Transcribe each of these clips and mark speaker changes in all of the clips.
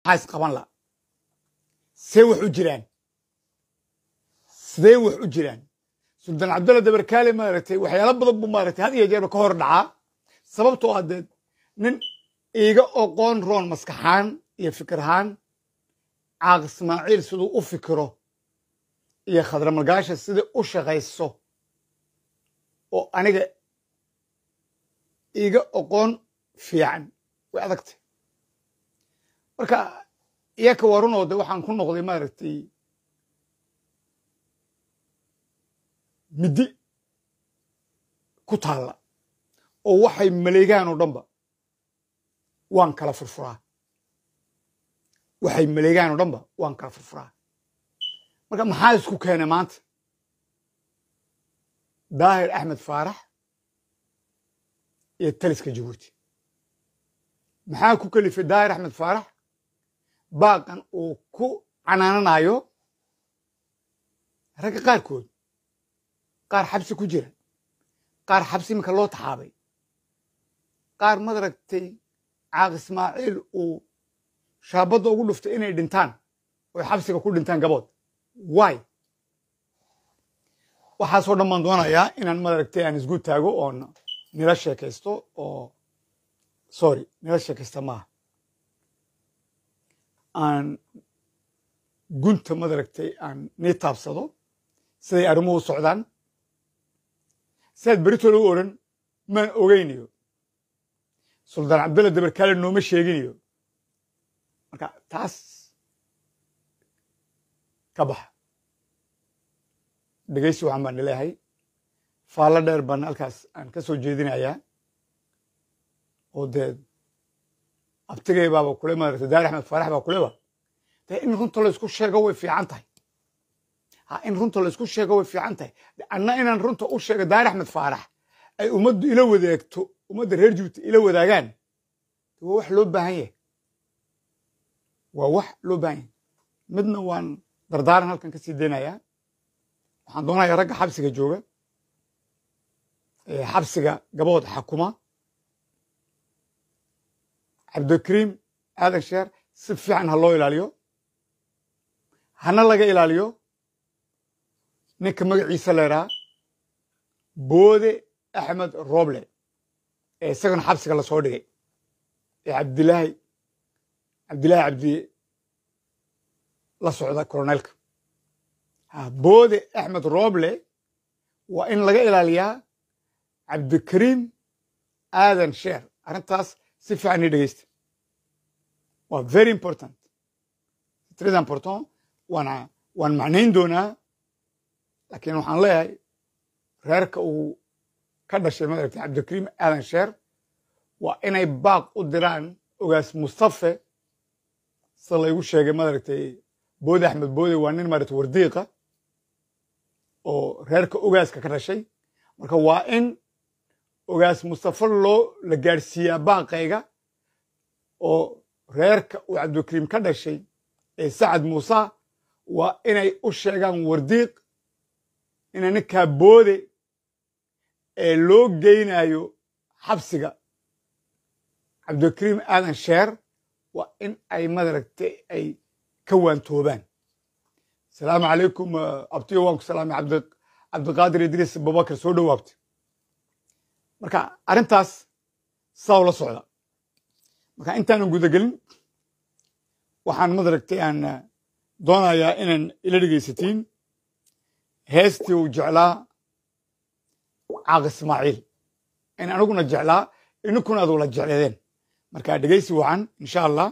Speaker 1: maxaa isqaban la see wax u jiraan sidee wax u jiraan suldaan cabdulla dabarkaale maaragtay waxyaalo badan buu maaragtay had iyo jeerba ka hor dhacaa sababtoo ah dee nin iiga oqoon roon maskaxaan iyo fikirahaan caaq ismaaciil siduu u fikiro iyo khadramalgaasha sidai u shaqayso oo aniga iiga oqoon fiican way adagtay marka iyaka warunoo de waxaan ku noqday maaragtay middi ku taalla oo waxay maleegaan oo dhanba waan kala furfuraa waxay maleegaan oo dhanba waan kala furfuraa marka maxaa isku keenay maanta daahir axmed faarax iyo taliska jabuuti maxaa ku kelifay daahir axmed faarax baaqan uu ku canaananayo ragga qaarkood qaar xabsi ku jira qaar xabsi iminka loo taxaabay qaar madaragtay caaq ismaaciil uu shaabadda ugu dhuftay inay dhintaan oy xabsiga ku dhintaan gabood wy waxaasoo dhan baan doonayaa inaan madaragtay aan isgu taago oon nila sheekaysto oo sorry nila sheekaysta maaha aan gunta madaragtay aan nii taabsado siday arrimuhu u socdaan sidaad beritooda u odhan maan ogeynayo suldaan cabdulla dabarkaale nooma sheeginayo marka taas ka baxa dhegaysi waxaan baan nileehay faallo dheer baan halkaas aan ka soo jeedinayaa oo dee abtigay baaba kule maaragtay daar axmed faarax baa kuleba dee in runta laysku sheego way fiican tahay ha in runta laysku sheego way fiican tahay anna inaan runta u sheego daar axmed faarax ay ummaddu ila wadaagto ummadda reer jubuuti ila wadaagaan waa wax loo baahan yahay waa wax loo baahan yahay midna waan dardaaran halkan ka sii deynayaa waxaan doonayaa ragga xabsiga jooga ee xabsiga gabood xakuma cabdikariim aadan sheer si fiican ha loo ilaaliyo hana laga ilaaliyo ninka magaciisa leeraa boode axmed roble ee isagana xabsiga lasoo dhigay ee cabdilaahi cabdilaahi cabdi la socda coroneelka boode axmed roble waa in laga ilaaliyaa cabdikariim aadan sheer arrintaas si fiican ii dhegeysta waa very important très important waana waan macnayn doonaa laakiin waxaan leeyahay reerka uu ka dhashay madaragtay cabdikariim aadan sheer waa inay baaq u diraan ogaas mustafe sida laygu sheegay madaragtay boode axmed boode waa nin maaragtay wardiiqa oo reerka ogaaska ka dhashay marka waa in ogaas mustafe loo la gaadhsiiyaa baaqayga oo reerka uu cabdikariim ka dhashay ee sacad muuse waa inay u sheegaan wardiiq ina ninkaa boode ee loo geynayo xabsiga cabdikariim aadan sheer waa in ay madaragtay ay ka waantoobaan asalaamu calaykum abtiyo waan ku salaamay cabdiqaadir idriis abubakar soo dhowaabtay marka arrintaas saa ula socda marka intaanan gudagelin waxaan madaragtay aan doonayaa inaan ila dhegaysatiin heestii uu jeclaa caaq ismaaciil in aniguna jeclaa ininkuna ad wala jecleedeen marka dhegaysi wacan insha allah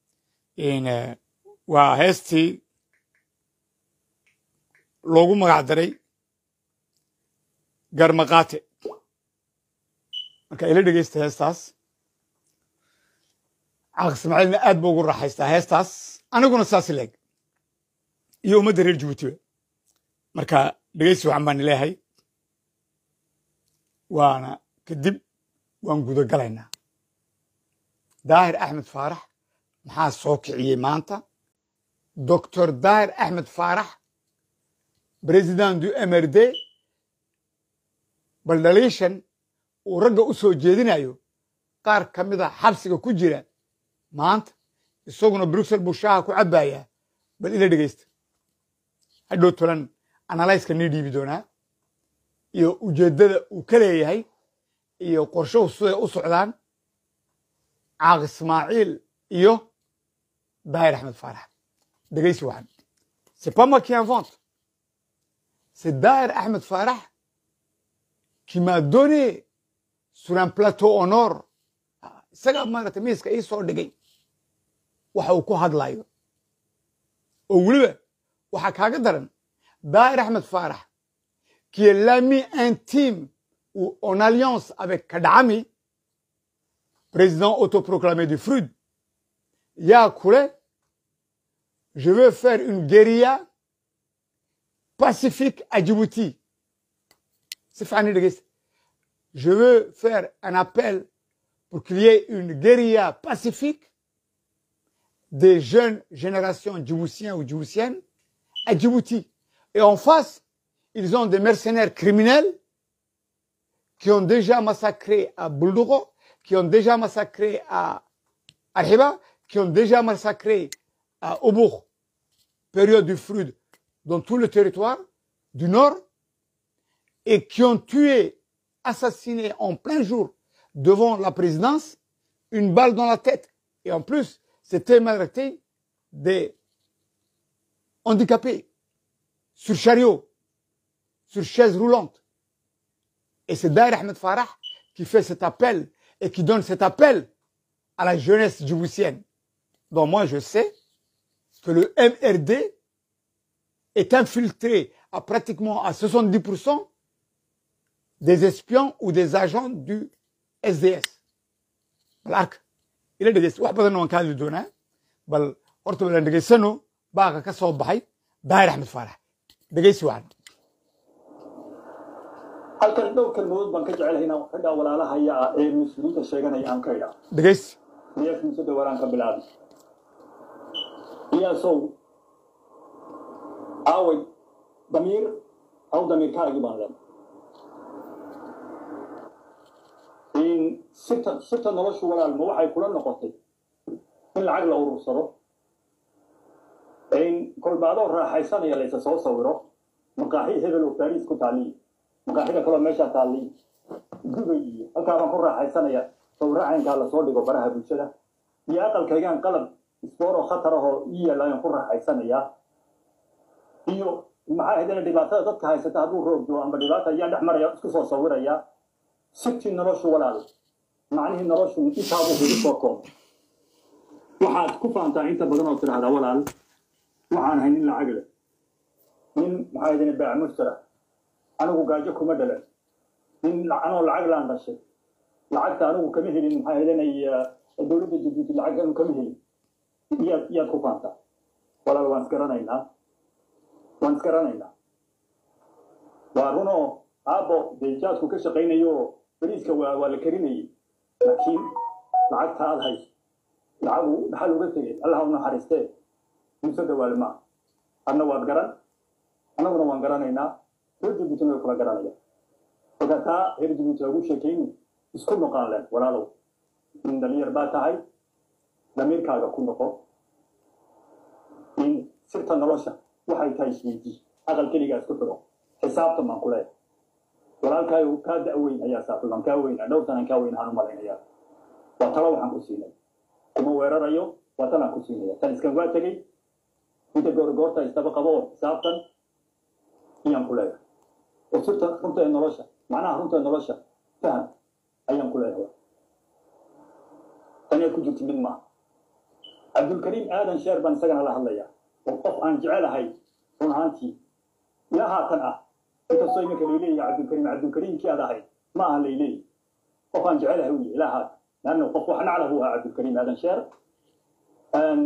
Speaker 1: waa heestii loogu magac daray garmaqaate marka ila dhegaysta heestaas caaq ismaaciilna aad ba ugu raaxaystaa heestaas aniguna saas leeg iyo ummadda reer jabuutiba marka dhegaysi wacan baan ileehay waana kadib waan gudagalaynaa daahir axmed faarax maxaa soo kiciyey maanta doctor daahir axmed faarax president du mrd bal dhaliishan uu ragga u soo jeedinayo qaar ka mida xabsiga ku jira maanta isaguna bruxelles buu shaaha ku cabbayaa bal ila dhegaysta hadhow tolan analyska nii dhiibi doonaa iyo ujeeddada uu ka leeyahay iyo qorshuhu siday u socdaan caaq ismaaciil iyo daahir axmed faarax dhegaysi waxan c'est pas moi qui invente c'est daahir axmed faarax qui m'a donné sur un plateau en or isagaa maaragtay miiska ii soo dhigay waxa uu ku hadlayo oo weliba waxaa kaaga daran daahir axmed faarax qui est l'ami intime ou en alliance avec Kadhami, président autoproclamé du FRUD, yaa kule je veux faire une guérilla pacifique à Djibouti. C'est fani dhegeysta. Je veux faire un appel pour qu'il y ait une guérilla pacifique des jeunes générations djiboutiens ou djiboutiennes à Djibouti. Et en face, ils ont des mercenaires criminels qui ont déjà massacré à Buldogo, qui ont déjà massacré à Arhiba, qui ont déjà massacré à Obour, période du Frud, dans tout le territoire du Nord, et qui ont tué, assassiné en plein jour devant la présidence, une balle dans la tête. Et en plus, c'était malgré des handicapés sur chariot, sur chaise roulante. Et c'est Dair Ahmed Farah qui fait cet appel et qui donne cet appel à la jeunesse djiboutienne. Donc moi, je sais que le MRD est infiltré à pratiquement à 70% des espions ou des agents du SDS. Balak, il est dhegeysta wax badan waan ka hadli doonaa bal horta balan dhegeysano baaqa ka soo baxay daahir axmed faarax dhegeysi wacan
Speaker 2: halkan dhowr kalmadood baan ka jecelahay inaan raggaa walaalahaya ah ee mas-uuliyiinta sheeganaya aan ka idhaa
Speaker 1: dhegeysi
Speaker 2: miyaas muuse dhawaaraan ka bilaabi iyaasow aaway damiir aw damiirkaagii baan leenay in sirta sirta noloshu walaalma waxay kula noqotay in lacag la urursado in kolbaadoo raaxaysanaya laysa soo sawiro maqaaxi hebel oo baariis ku taaliya maqaaxida kaloo meeshaa taaliya dubay iyo halkaa baan ku raaxaysanaya sawiro caynkaa lasoo dhigo baraha bulshada iyo aqalkaygaan qalab isboor oo khatar ahoo ii yaalla ayaan ku raaxaysanayaa iyo maxaa haydana dhibaatada dadka haysata hadduu roogdo amba dhibaata ayaan dhex maraya isku soo sawirayaa sirtii noloshu walaal macnihii noloshu intaabuu kugu soo koob waxaad ku faantaa inta badan oo tidhaahdaa walaal waxaan ahay nin lacag leh nin maxaa haydana baac mushtara anigu gaajo kuma dhalan nin anoo lacag laan dhashay lacagta anigu kama helin maxaa haydana dowladda jabuuti lacag anu kama helin iyaad iyaad ku faantaa walaal waan isgaranaynaa waan isgaranaynaa waa runoo aabbo dee jaasku ka shaqaynayo bariiska waa waa la karinayay laakiin lacagta aad hayso lacagu dhaxal uga tegay allah u naxariistee muuse dhawaale maa adna waad garan annaguna waan garanaynaa reer jabuutina way kula garanayaan marka taa reer jabuuti lagu sheekayni isku noqaan leen walaalow in dhalinyar baa tahay damiirkaaga ku noqo in sirta nolosha waxay tahay isweydii aqal keligaa isku xidho xisaabtan baan ku leeyahay walaalkaayo kaa da'weyn ayaa saaxiiban kaa weynaa dhowr sanan kaa weyn ahaan u malaynayaa waa talo waxaan ku siinay kuma weerarayo waa talaan ku siinaya tan iskan waa tegey inta goor goorta istaba qabo oo xisaabtan ayaan ku leeyahay oo sirta runta ee nolosha macnaha runta ee nolosha faham ayaan ku leeyahay tanee ku jirti mid maaha cabdulkariim aadan sheer baan isagana la hadlayaa oo qof aan jecelahay run ahaantii ilaa haatan ah inkastoo iminka layleeyahay cabdulkariim cabdulkariimkii aad ahayd ma aha layleeyahy qof aan jecelahay wiy ilaa haatan laanna qof wax nacla buu ahaa cabdulkariim aadan sheer aan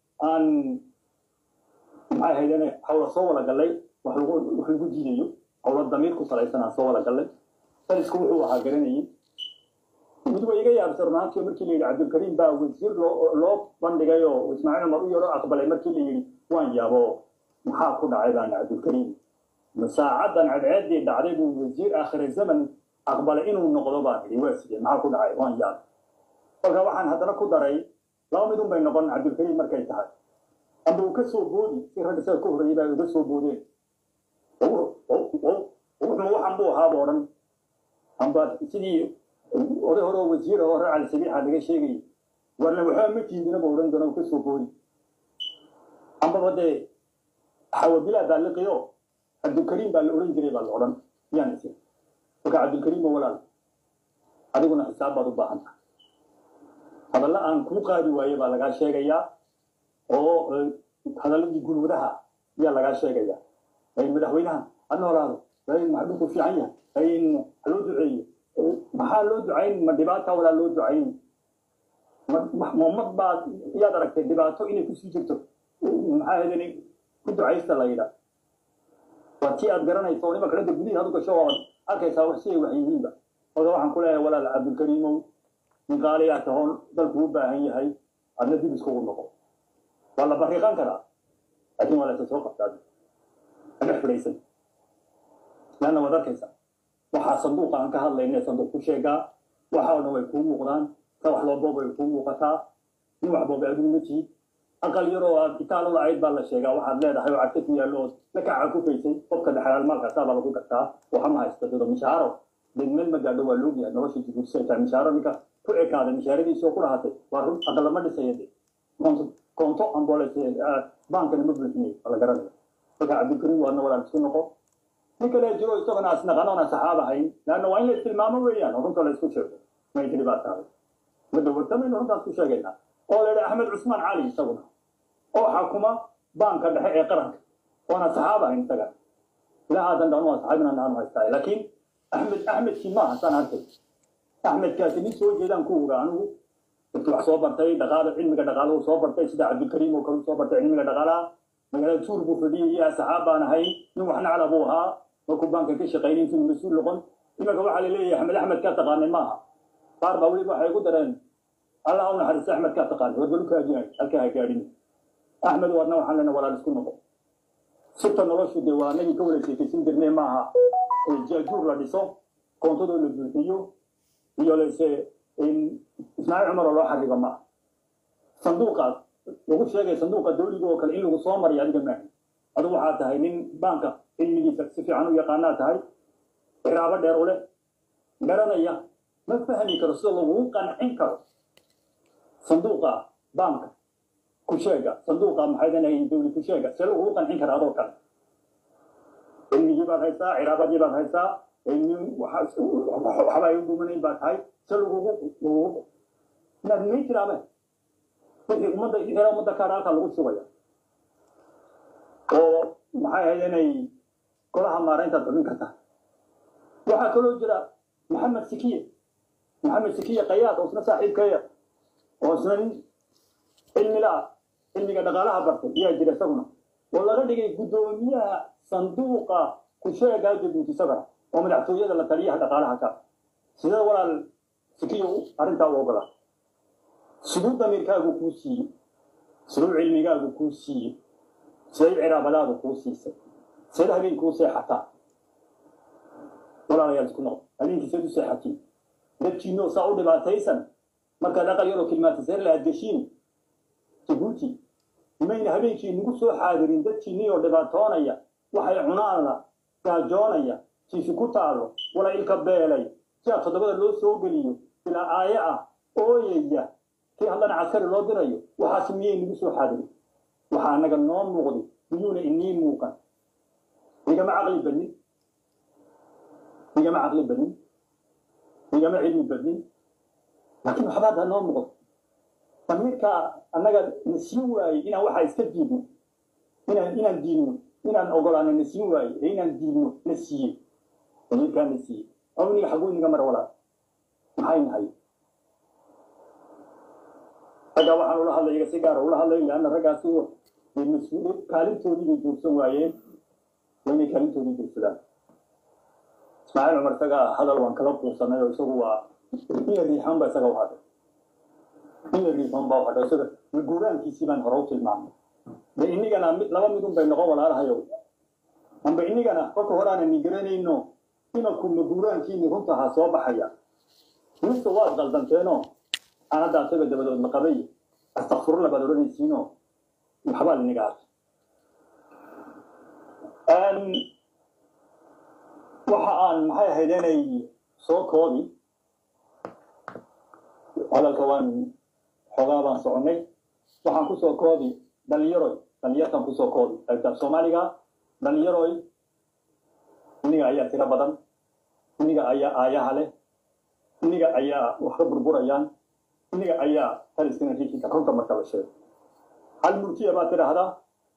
Speaker 2: maxay ahaydeen hawla soo wada gallay wax lagu wax lagu diidayo hawla damiir ku salaysan aan soo wada gallay salisku wuxuu ahaa garanayay mid way iga yaabsa runaantii markii la yidhi cabdulkariim baa wasiir loo loo bandhigay oo ismaaciil cumar u yaro aqbalay markii la yidhi waan yaabo maxaa ku dhacay baan cabdulkariim saacadan cadceeddii dhacday buu wasiir aakhire zaman aqbalay inuu noqdo baan idhi waa sidee maxaa ku dhacay waan yaabay kolka waxaan haddana ku daray laba midun bay noqon cabdilkariim markay tahay amba uu ka soo boodi si ragga isaga ka horreeyay baa uga soo boodeen wuxuu waxan buu ahaaba odhan amba sidii oday hore oo wasiir oo racal sabiixa laga sheegayay warna waxba ma tiidina ba odhan doona uu ka soo boodi ambaba dee xawabilaa baa liqiyo cabdilkariim baa la odhan jiray baa la odhan yaan isi marka cabdilkariim oo walaal adiguna xisaab baad u baahan tahay hadalla aan kuu qaadi waaye baa lagaa sheegayaa oo hadalladii gulwadaha ayaa lagaa sheegayaa madaxweynaha ha noolaado maxdhulku fiican yahay haloo duceeyo maxaa loo ducayn ma dhibaata walaa loo ducayn ummad baa yaad aragtay dhibaato inay kusii jirto maxaa hedani ku ducaysta la yidhaa waa tii aad garanayso oo nimanka ragga gudihi hadu gasho ood arkaysaa wax si ay wax yihiinba oda waxaan ku leeyahay walaal cabdilkariimow nin qaaliyaa tahoon dalku u baahan yahay adna dib iskugu noqo waa la bariiqan karaa laakiin waa la isa soo qabtaa aga fidhaysan leanna waad arkaysaa waxaa sanduuqa aan ka hadlayna sanduuq ku sheegaa waxa oo dhan way kuu muuqdaan ka wax loo boob way kuu muuqataa nin wax boobay adigu ma tihid aqal yaroo aad itaalo lacayd baa la sheegaa waxaad leedahay oo cadka ku yaallo ood la kaca ku faysay qofka dhexalaal maalkaasaa baa lagu gartaa waxa ma haysta dado mishaaro deg meel ma gaadho waa loogyahay nolosha jibuutisaytaa mishaaro ninka ku ekaaday mishaaradiisoo ku dhahatay waa run aqalama dhisaya de koonto amboles baankana ma buuxinay waa la garanaya marka cabdilkariim waadna walaal isku noqo nin kale jiro isagona asnaqanoona saxaab ahayn leanna waa in la istilmaamo weeyaan oo runta la isku sheego may tiri baa tahay ma dawartamayno runtaas ku sheegaynaa oo la yidhi axmed cusmaan cali isaguna oo xakuma baanka dhexe ee qaranka waana saxaab ahayn isaga ilaa aadan dhan waa saxaabina naanu haystaa laakiin axmed axmedkii maaha saan arkay axmedkaasi nin soo jeedaan ku oga anigu intuu wax soo bartay dhaqaala cilmiga dhaqaalahu soo bartay sida cabdilkariim oo kale soo bartay cilmiga dhaqaalaha magaalada tuur buu fadhiyay yaa saxaab baan ahay nin wax nacla buu ahaa markuu baanka ka shaqaynay intuu mas-uul noqon imanka waxaa la leeyahay axmed axmed kaa taqaanay maaha qaar baa weliba waxay ku dareen allah u naxariista axmed kaa taqaanay warbalu kaajinay halkaa ha gaadhin axmed waadna waxaan lena walaal isku noqo sirta noloshu dee waa anagii ka wada sheekaysan jirnay maaha jaajuur la dhiso koontadoo la buuxiyo iyo lase ismaaciil cumar oo loo xarigo maaha sanduuqaas lagu sheegay sanduuqa dawliga oo kale in lagu soo mariyo adiga maahi adigu waxaa tahay nin baanka cilmigiisa si fiican u yaqaanaa tahay iraabo dheer u leh garanaya ma fahmi karo sida lagugu qancin karo sanduuqa baanka ku sheega sanduuqa maxay danahay dawli ku sheega see lagugu qancin kara adoo kale cilmigii baad haysaa ciraabadii baad haysaa waxba ay u dhumanayn baa tahay se lagugu lagugu inaad may tiraabe wixii ummadda hela ummadda kaadha halkaa lagu shugaya oo maxay ahayd inay golaha maarayntaad xubin kartaa waxaa kaloo jira maxamed sikiye maxamed sikiye qayaad oo isna saaxiibkeeya oo isna nin cilmi la cilmiga dhaqaalaha bartay ayaa jira isaguna oo laga dhigay guddoomiyaha sanduuqa kusheegaa jabuuti isagana oo madaxtooyada la taliyaha dhaqaalaha ka sidee walaal sikiye arrintaa u ogolaa siduu damiirkaagu kuu siiyey siduu cilmigaagu kuu siiyey siday ciraabadaadu kuu siisay sidaed habeen kuu seexataa walaalayaal isku noqo habeenkii seed u seexatiin dadkiinoo saa u dhibaataysan markaad aqal yaroo kilmaatiseer la adgeshiin jabuuti mayna habeenkii nagu soo xaadirin dadkiinnii oo dhibaatoonaya waxay cunaanla gaajoonaya jiifi ku taalo wala ilka beelay si aa toddobada loo soo geliyo ilaa aaye ah ooyaya kii haddana caskari loo dirayo waxaas miyay nagu soo xaadirin waxaa anaga noo muuqday miyuuna inii muuqan igama caqli badnin igama caqli badnin igama cilmi badnin laakiin waxbaad ha noo muuqdo damiirkaa annaga na siin waayey inaan waxaa iska diidno inaan inaan diidno inaan ogolaano na siin waayey ee inaan diidno na siiyey damiirkaa na siiyey awniga xaguu inaga mar walaa maxay nahay raggaa waxaan ula hadlay iga si gaara ula hadlay leanna raggaasi mas-uul kaalintoodii bay joogsan waayeen waa inay kaalintoodii joogsadaan ismaaciil cumar isaga hadal waan kala quusanay oo isagu waa ina riixan ba isaga u hadhay ina riixan baa u hadhay isaga guuraankiisii baan hore u tilmaamay de inigana mid laba midun bay noqon walaalahayow amba inigana kolka hore aanan ni garanayno imaku maguuraankiini runta ahaa soo baxaya mise waad qaldanteenoo aan hadda asaga dabadood la qabay astakfirullah baad odhanaysiinoo waxbaa linaga arkay waxa aan maxay ahayd inay soo koobi hadalka waan xoogaa baan soconay waxaan kusoo koobi dhalinyaroy dhalinyartan kusoo koobi qaybtaab soomaaliga dhalinyaroy iniga ayaa tiro badan iniga ayaa aayaha leh iniga ayaa wax ka burburayaan iniga ayaa taliskana riixinka runta marka la sheego hal murtiya baad tidhaahdaa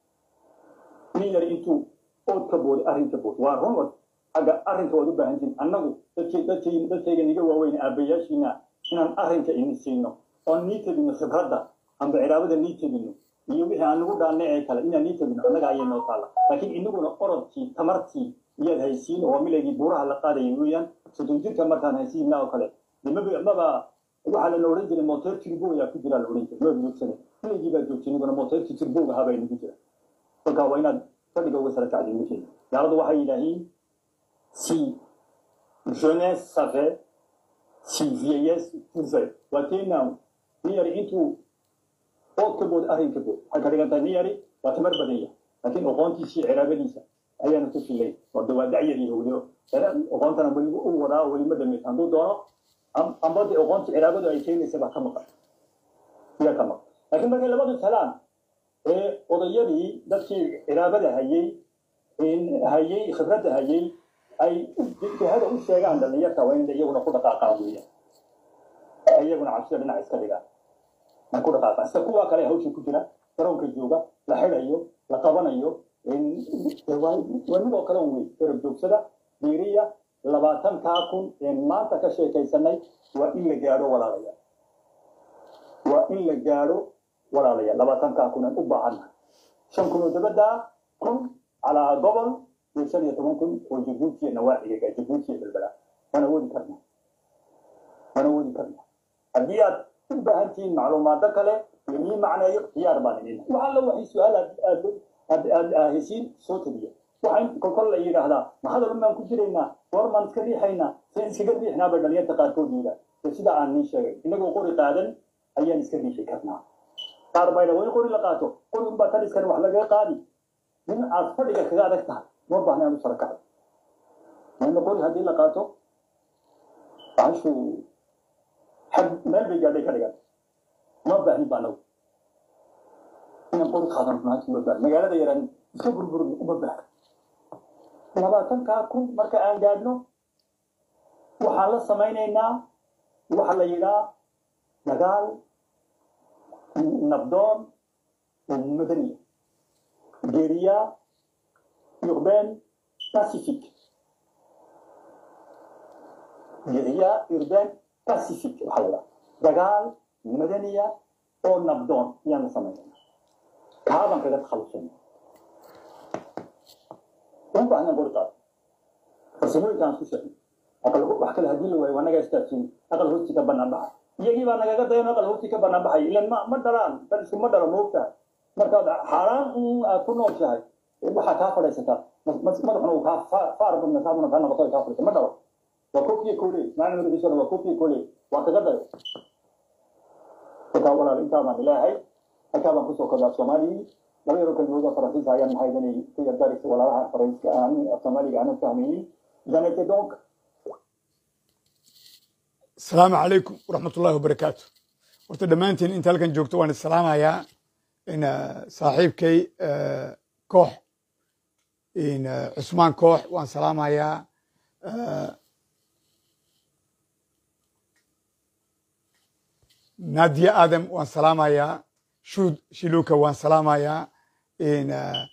Speaker 2: nin yar intuu ood ka booday arrin ka bood waa run agga arrinka waad u baahan tihin annagu dadkayga niga waaweyn aabbayaashiina inaan arrinka ini siino oon nii tegino khibradda amba ciraabada nii tegino iyo wixii aan nagu dhaanay ee kale inaan nii tegino annaga ayay noo taalla laakiin inaguna orodkii tamartii iyaad haysiin oo milaygii buuraha la qaadayay weeyaan soddon jirka markaan haysiinna oo kale maba waxaa lana odhan jiray moteer tirbo ayaa ku jira la odhan jiray maba joogsane milaygii baa joogtay inaguna moteerkii tirboga habaa inagu jira kolkaa waa inaad fadhiga uga sara kacdi ninkeena gaaladu waxay yidhaahiin si jeunesse savait si vieillesse pouvait waa keenaa nin yari intuu ood ka bood arrin ka bood waxay ka dhigan tahay nin yari waa tamar badan yahay laakiin oqoontiisii ciraabadiisa ayaanu ku filay oo de waa dacyadii howdo oqoontana weli u wadaa weli ma dhamaysa hadduu doono amba de oqoontii ciraabadu ay keenaysa baa ka maqan iyaa ka maqan laakiin markay labadu talaan ee odayadii dadkii ciraabada hayey hayey khibradda hayey ay jihada u sheegaan dhalinyarta waa in iyaguna ku dhaqaaqaan weeyaan iyaguna cabsida dhinac iska dhigaan ay ku dhaqaaqaan sida kuwa kale hawsha ku jira garoonka jooga la xidayo la qabanayo waa midoo kale wey erab joogsada diiriya labaatankaa kun ee maanta ka sheekaysanay waa in la gaadho walaalayaal waa in la gaadho walaalayaal labaatankaa kun aan u baahannahay shan kun oo dabaddaa kun calaa gobol iyo shan iyo toban kun oo jabuutiya nawaaxiga jabuutiya balbala waan awoodi karnaa waan awoodi karnaa haddii aad u baahan tihiin macluumaado kale lamii macneeyo diyaar baan idin wax alla waxay su-aal aad aad aad hesiin soo tabiya waxa in kolkol la yidhaahdaa ma hadal baan ku jiraynaa goor maan iska riixaynaa seen iskaga riixnaa bay dhalinyarta qaarkood yidhaa ee sida aan niin sheegay inagoo qori qaadan ayaan iska riixi karnaa qaar bayna waa in qori la qaato qori unbaa taliskan wax lagaga qaadi in aad fadhiga kaga adag tahay ma baahna aan u sara kacdo waana qori haddii la qaato bahashu xag meel bay gaadhay ka dhigan ma baahnin baa nagu inaan qori qaadan maanta uma baahn magaalada yaraan iska burburin uma baahn labaatankaa kun marka aan gaadhno waxaan la samaynaynaa waxa la yidhaa dagaal nabdoon oo madaniya geeriya urbain pacifique geeriya urbain pacifique waxaa la yidhaha dagaal madaniya oo nabdoon ayaan la samaynayna kaabaan kaga takhalusayna uma baahnan qori qaado farsamooyinkaan ku sheegay aqal wax kale haddii la waayo waa naga istaajin aqal hoosti ka banaan baxay iyagii baa nagaga dayan aqal hoosti ka banaan baxay ilan ma ma dhalaan dad isku ma dhalo moogtahay markaad xaaraan un aad ku nooshahay waxaa kaa fadhaysataa madaxuna uu kaa faar badna kaabuna kaa noqoto kaa fadhaysa ma dhalo waa kofiya koole maalin madaxiisana waa kofiya koole waa kaga dayo kolkaa walaal intaa baan ilaahay halkaa baan kusoo kordhaa soomaaliyii laba yaro kalmooda faransiis ayaan maxay danay ku yardaris walaalaha faransiiska aan soomaaliga aanan fahmaynin janete donc
Speaker 1: asalaamu calaykum waraxmat ullahi wabarakaatu horta dhammaantiin inta halkan joogto waan isalaamayaa in saaxiibkay koox in cusmaan koox waan salaamayaa naadiya aadam waan salaamayaa shuud shiluka waan salaamayaa in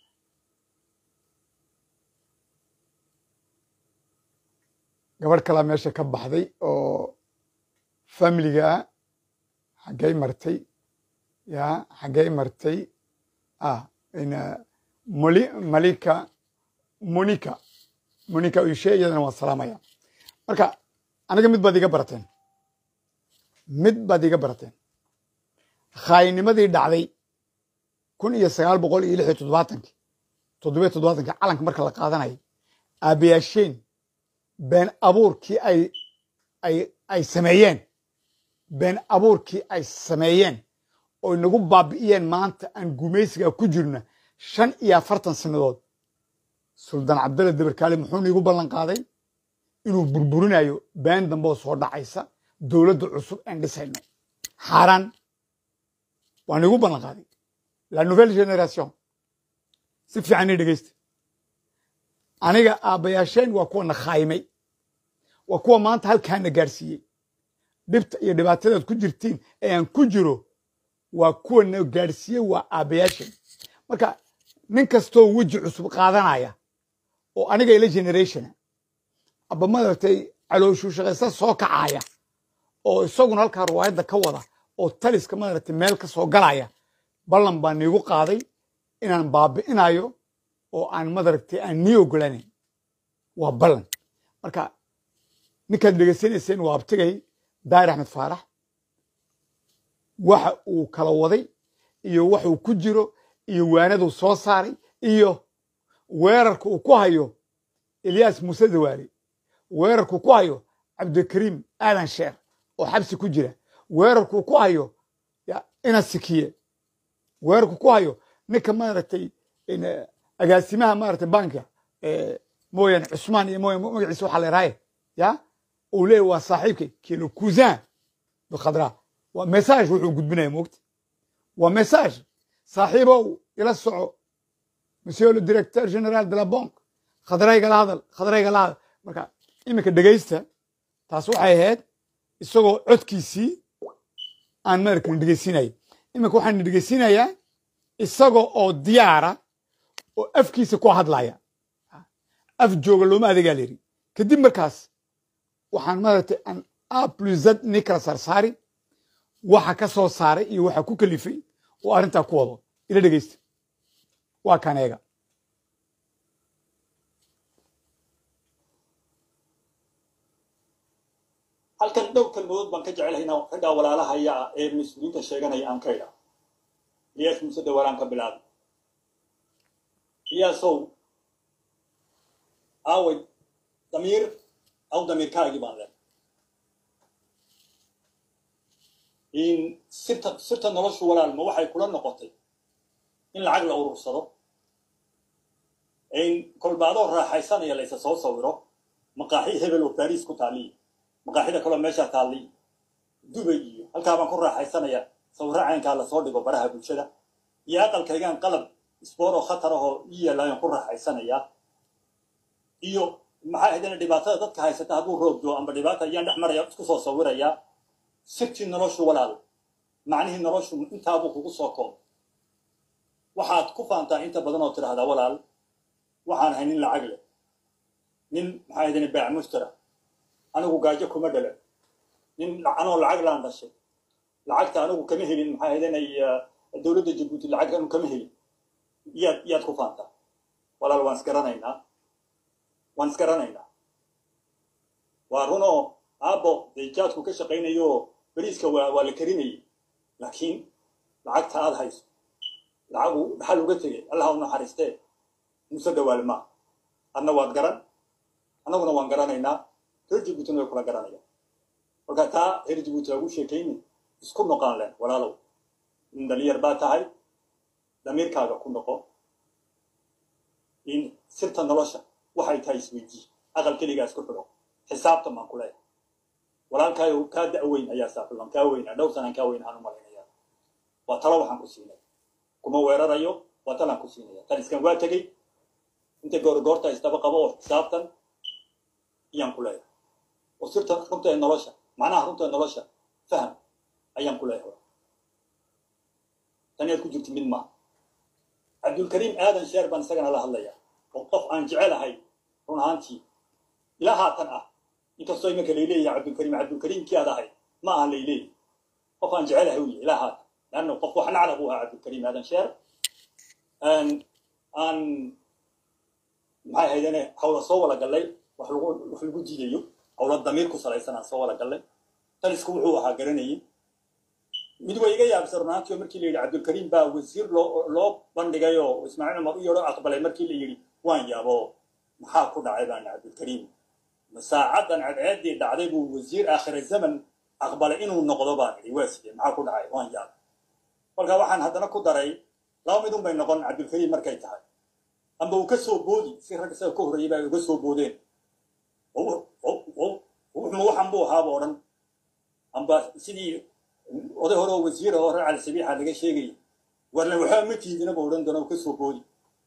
Speaker 1: gabadh kalaa meesha ka baxday oo familiga ah xaggay martay ya xaggay martay ah in moli malika monica monica ushe iyadana waan salaamaya marka aniga mid baad iga barateen mid baad iga barateen khaayinimadii dhacday kun iyo sagaal boqol iyo lix iyo toddobaatankii toddobiyo toddobaatankii calanka marka la qaadanayay aabayaasheen been abuurkii ay ay ay sameeyeen been abuurkii ay sameeyeen oo inagu baabi'iyeen maanta aan gumaysiga ku jirna shan iyo afartan sannadood suldaan cabdalle dabarkaale muxuu niigu ballan qaaday inuu burburinayo been dambe oo soo dhacaysa dowladda cusub aan dhisayno xaaraan waa niigu ballan qaaday la nouvelle generation si fiican ii dhegeysta aniga aabbayaasheen waa kuwa na khaymay waa kuwa maanta halkaana gaadhsiiyey dhibta iyo dhibaatadaad ku jirtiin ee aan ku jiro waa kuwa na gaadhsiiyey waa aabbayaasheen marka nin kastoo weji cusub qaadanaya oo aniga ila generationa aba madaragtay calooshuu shaqaysta soo kacaaya oo isaguna halkaa riwaayadda ka wada oo taliska madaragtay meel ka soo galaya ballan baa niigu qaaday inaan baabi'inayo oo aan madaragtay aan nii ogolanayn waa ballan marka ninkaad dhegeysanayseen waa abtigay daahir axmed faarax waxa uu kala waday iyo waxuu ku jiro iyo waanaduu soo saaray iyo weerarka uu ku hayo ilyaas muuse dawaale weerarkuu ku hayo cabdikariim aadan sheer oo xabsi ku jira weerarkuu ku hayo ina sikiye weerarkuu ku hayo ninka maaragtay agaasimaha maaragtay banka mooyaane cusmaan iyo mooyane magaciisa waxaa la yidhaaye ya uu leeyahy waa saaxiibkay kilo cousin bikhadra waa message wuxuu gudbinaya moogta waa message saaxiibow ila soco monsieur le directeur général de la banque khadraygala hadal khadraygala hadal marka iminka dhegaysta taas waxay ahayd isagoo codkiisii aan maarkan dhegaysinaya iminka waxaan dhegaysinayaa isagoo oo diyaara oo afkiisa ku hadlaya af jooga looma adegaa la yidhi kadib markaas waxaan maaragtay aan a plus z ni kala sarsaari waxa ka soo saaray iyo waxa ku kalifay oo arrintaa ku wado ila dhegeysta waa kan eega
Speaker 2: halkan dhowr kalmadood baan ka jecelahay inaan raggaa walaalahaya ah ee mas-uuliyiinta sheeganaya aan ka idha iyaas muuse dawaalaan ka bilaabay iyaasow aaway damiir aw damiirkaagii baan leh in sirta sirta noloshu walaal ma waxay kula noqotay in lacag la urursado in kolbaadoo raaxaysanaya laysa soo sawiro maqaaxi hebel oo baris ku taaliya maqaaxida kaloo meeshaa taalliy dubay iyo halkaa baan ku raaxaysanaya sawirro caynkaa lasoo dhigo baraha bulshada iyo aqalkaygaan qalab isboor oo khatar ahoo ii yeelaayaan ku raaxaysanayaa iyo maxaa haydana dhibaatada dadka haysata hadduu roobdo amba dhibaata ayaan dhex maraya isku soo sawirayaa sirtii noloshu walaal macnihii noloshu intaabuu kugu soo koob waxaad ku faantaa inta badan oo tidhaahdaa walaal waxaan ahay nin lacag leh nin maxaa haydana baac mushtara anigu gaajo kuma dhalan nin anoo lacag laan dhashay lacagta anigu kama helin maxaa haydana dowladda jabuuti lacag anu kama helin yaad yaad ku faantaa walaal waan isgaranaynaa waan isgaranaynaa waa runoo aabbo dee jaadku ka shaqaynayo beriiska waa waa la karinayay laakiin lacagta aad hayso lacagu dhaxal uga tegay allah u naxariistee muse dawaal maa adna waad garan annaguna waan garanaynaa reer jabuutina way kula garanayaan marka taa reer jabuuti lagu sheekayni isku noqaan len walaalow in dhalinyar baa tahay damiirkaaga ku noqo in sirta nolosha waxay tahay isweydii aqal keligaa isku xidho xisaabtan baan ku leeyahay walaalkaayo kaa da'weyn ayaa saaxiiban kaa weynaa dhowr sanaan kaa weyn aan u malaynaya waa talo waxaan ku siinaya kuma weerarayo waa talaan ku siinaya taliskan waa tegey inta goorgoorta isdaba qabo oo xisaabtan ayaan ku leeyahay oo sirta runta ee nolosha macnaha runta ee nolosha faham ayaan ku leeyahay taniyaad ku jirti mid maaha cabdulkariim aadan sheer baan isagana la hadlaya oo qof aan jecelahay run ahaantii ilaa haatan ah inkastoo imanka layleeyahay cabdulkariim cabdulkariimkii aad ahay ma aha layleeyahy qof aan jecelahay u yahay ilaa haatan leanna qof wax naclaq u ahaa cabdulkariim aadan sheer aan maxay haydane hawla soo wala gallay wax lagu wax lagu diidayo hawla damiir ku salaysan aan soo wala gallay talisku wuxuu ahaa garanayay mid way iga yaabsan runaantii oo markii la yidhi cabdulkariim baa wasiir loo loo bandhigay oo ismaaciil cumar u yeedho aqbalay markii la yidhi waan yaabo maxaa ku dhacay baana cabdulkariim masaacadan cadceeddii dhacday buu wasiir aakhira zaman aqbalay inuu noqdo baan idhi waa sidee maxaa ku dhacay waan yaabay kolkaa waxaan haddana ku daray laba midun bay noqon cabdulkariim markay tahay amba uu ka soo boodi si rag isaga ka horreeyay baa uga soo boodeen wuxuma waxan buu ahaaba odhan amba sidii oday hore oo wasiira oo reer cali sabiixa laga sheegayay warna waxaa ma tiidinaba odhan doona uu ka soo boodi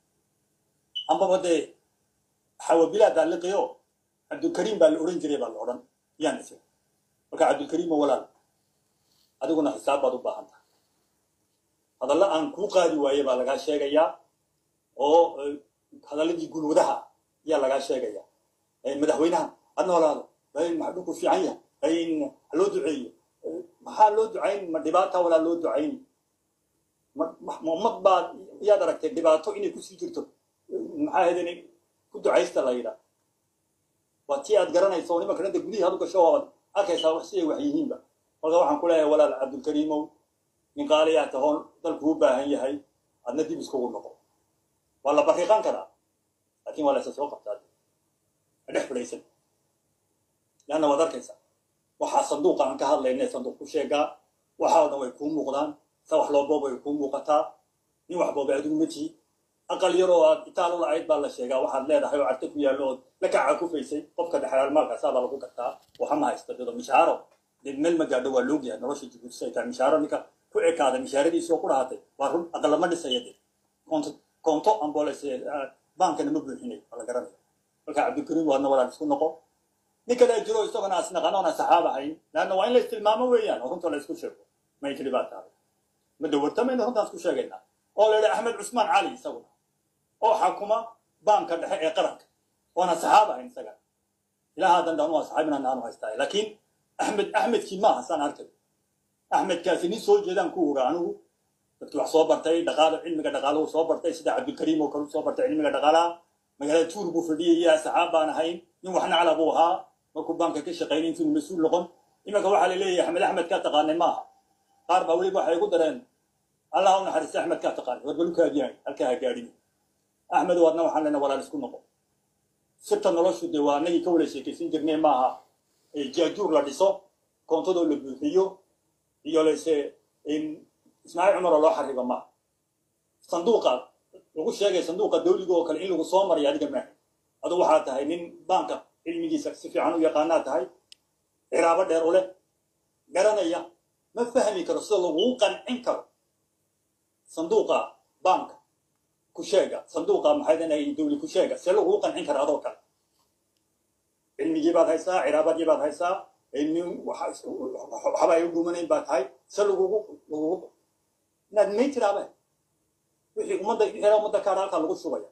Speaker 2: ambaba dee xawabilaa daaliqiyo cabdulkariim baa la odhan jiray baa la odhan yaan ise marka cabdulkariimo walaal adiguna xisaab baad u baahan tahay hadalla aan kuu qaadi waaye baa lagaa sheegayaa oo hadalladii gulwadaha ayaa lagaa sheegayaa madaxweynaha ha noolaado maxdhulku fiican yahay ha loo duceeyo maxaa loo ducayn ma dhibaata walaa loo ducayn ummad baad yaad aragtay dhibaato inay kusii jirto maxaa hedin ku ducaysta la yidhaa waa tii aad garanayso nimanka hadda gudihii hadu gasho waad arkaysaa wax siday wax yihiinba marka waxaan ku leeyahay walaal cabdulkariimow nin qaaliyaa tahoon dalku u baahan yahay adna dib iskugu noqo waa la bariiqan karaa laakiin waa la isa soo qabtaa ha dhex fadhaysan leanna waad arkaysaa waxaa sanduuqa aan ka hadlayna sanduuq ku sheegaa waxaa o dhan way kuu muuqdaan sa wax loo booba way kuu muuqataa nin wax boobay adigu ma tihi aqal yar oo aad itaal u lacayd baa la sheegaa waxaad leedahay oo carte ku yaallo ood la kaca kufaysay qofka dhexlaal maalkaasaa baa lagu gartaa waxama haysta dado mishaaro dee meel ma gaadho waa loogyahay nolosha jibuutis ay tahay mishaaro ninka ku ekaada mishaaradiisii oo ku dhahatay waa run aqalama dhisaya de konto konto amboles baankana ma buuxinay waa la garanaya marka cabdilkariim waadna walaan isku noqo nin kale jiro isagona asnaqan oona saxaab ahayn leanna waa in la istilmaamo weeyaan oo runta la isku sheego may tiri baa tahay ma dawartamayna runtaan isku sheegaynaa oo la yidhi axmed cusmaan cali isaguna oo xakuma baanka dhexe ee qaranka oona saxaab ahayn isaga ilaa haddan dhan waa saxaab inaan aanu haystaa laakiin axmed axmedkii maaha saan arkay axmedkaasi nin soo jeedaan ku ogaa anigu dadkii wax soo bartay dhaqaalo cilmiga dhaqaalahu soo bartay sida cabdilkariim oo kale soo bartay cilmiga dhaqaalaha magaalada tuur buu fadhiyay yaa saxaab baan ahayn nin wax nacla buu ahaa markuu baanka ka shaqaynay intuu mas-uul noqon imanka waxaa la leeyahay axmed axmed kaa taqaanay maaha qaar baa weliba waxay igu dareen allah u naxariista axmed kaa taqaanay warbalukaadiyahay halkaa ha gaadhin axmed waadna waxaan lena walaal isku noqo sirta noloshu dee waa anagii ka wala sheekaysan jirnay maaha jaajuur la dhiso koontadoo la buuxiyo iyo lase ismaaciil cumar oo loo xaribo maaha sanduuqa lagu sheegay sanduuqa dawliga oo kale in lagu soo mariyo adiga maaha adu waxaa tahay nin baanka cilmigiisa si fiican u yaqaanaa tahay ciraabo dheer u leh garanaya ma fahmi karo sida laguu qancin karo sanduuqa baanka kusheega sanduuqa maxay dhanay dawli kusheega see laguu qancin kara adoo kale cilmigii baad haysaa ciraabadii baad haysaa waxba ay u dhumanayn baa tahay se lagugu lagugu inaad may tiraabe wixii ummadda hela ummadda kaadha halkaa lagu shubaya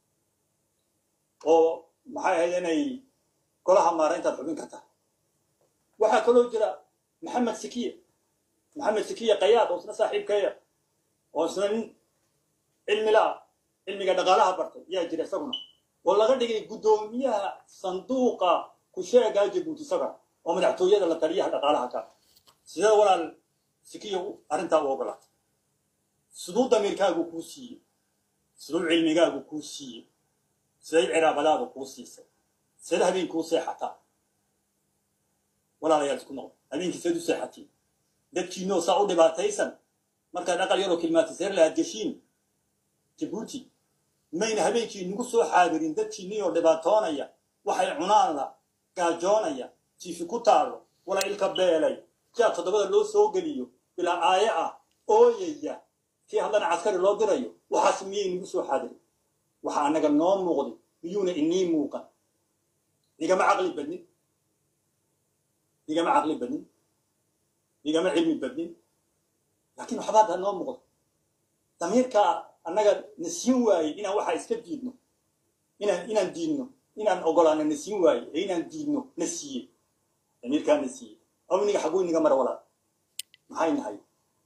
Speaker 2: oo maxay ahayd inay golaha maarayntaad xubin kartaa waxaa kaloo jira maxamed sikiye maxamed sikiye qayaad oo isna saaxiibkeeya oo isna nin cilmi la-ah cilmiga dhaqaalaha bartay yaa jira isaguna oo laga dhigay guddoomiyaha sanduuqa kusheegaa jabuuti isaga oo madaxtooyada la taliyaha dhaqaalaha ka sidee walaal sikiya arrintaa u ogolaatay siduu damiirkaagu kuu siiyey siduu cilmigaagu kuu siiyey siday ciraabadaadu kuu siisay sida habeen kuu seexataa walaalayaal isku noqo habeenkii seed u seexatiin dadkiinoo saa u dhibaataysan markaad aqal yaroo kilmaatiseer lahaad geshiin jabuuti mayna habeenkii nagu soo xaadirin dadkiinnioo dhibaatoonaya waxay cunaan la gaajoonaya jiifi ku taalo wala ilka beelay jaa toddobada loo soo geliyo bilaa aaye ah ooyaya kii haddana caskari loo dirayo waxaas miyay nagu soo xaadirin waxa annaga noo muuqday miyuuna inii muuqan nigama caqli badnin nigama caqli badnin nigama cilmi badnin laakiin waxbaad ha noo muuqdo damiirkaa annaga na siin waayey inaan waxaa iska diidno inaan inaan diidno inaan ogolaano na siin waaye ee inaan diidno na siiye damiirkaa na siiye aw iniga xaguu iniga mara walaal maxay nahay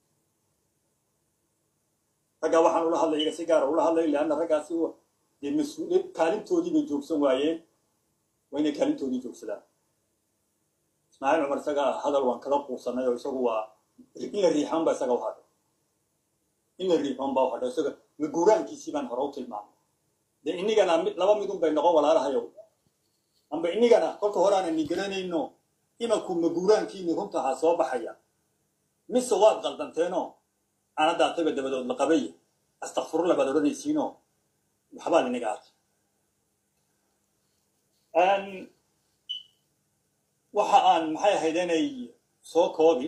Speaker 2: raggaa waxaan ula hadlay iga si gaara ula hadlay leanna raggaasi dee mas-uuliyad kaalintoodii bay joogsan waayeen waa inay kaalintoodii joogsadaan ismaaciil cumar isaga hadal waan kala quusanay oo isagu waa in la riixan ba isaga u hadhay in la riixoon baa u hadhay isaga maguuraankiisii baan hore u tilmaamay dee inigana mid laba midun bay noqon walaalahayow amba inigana kolka hore aanan ni garanayno imanku maguuraankiini runta ahaa soo baxaya mise waad qaldanteeno aanadaataba dabadood la qabay astakfirullah baad odhanaysiinoo waxbaa linaga arkay waxa aan maxay ahayd inay soo koobi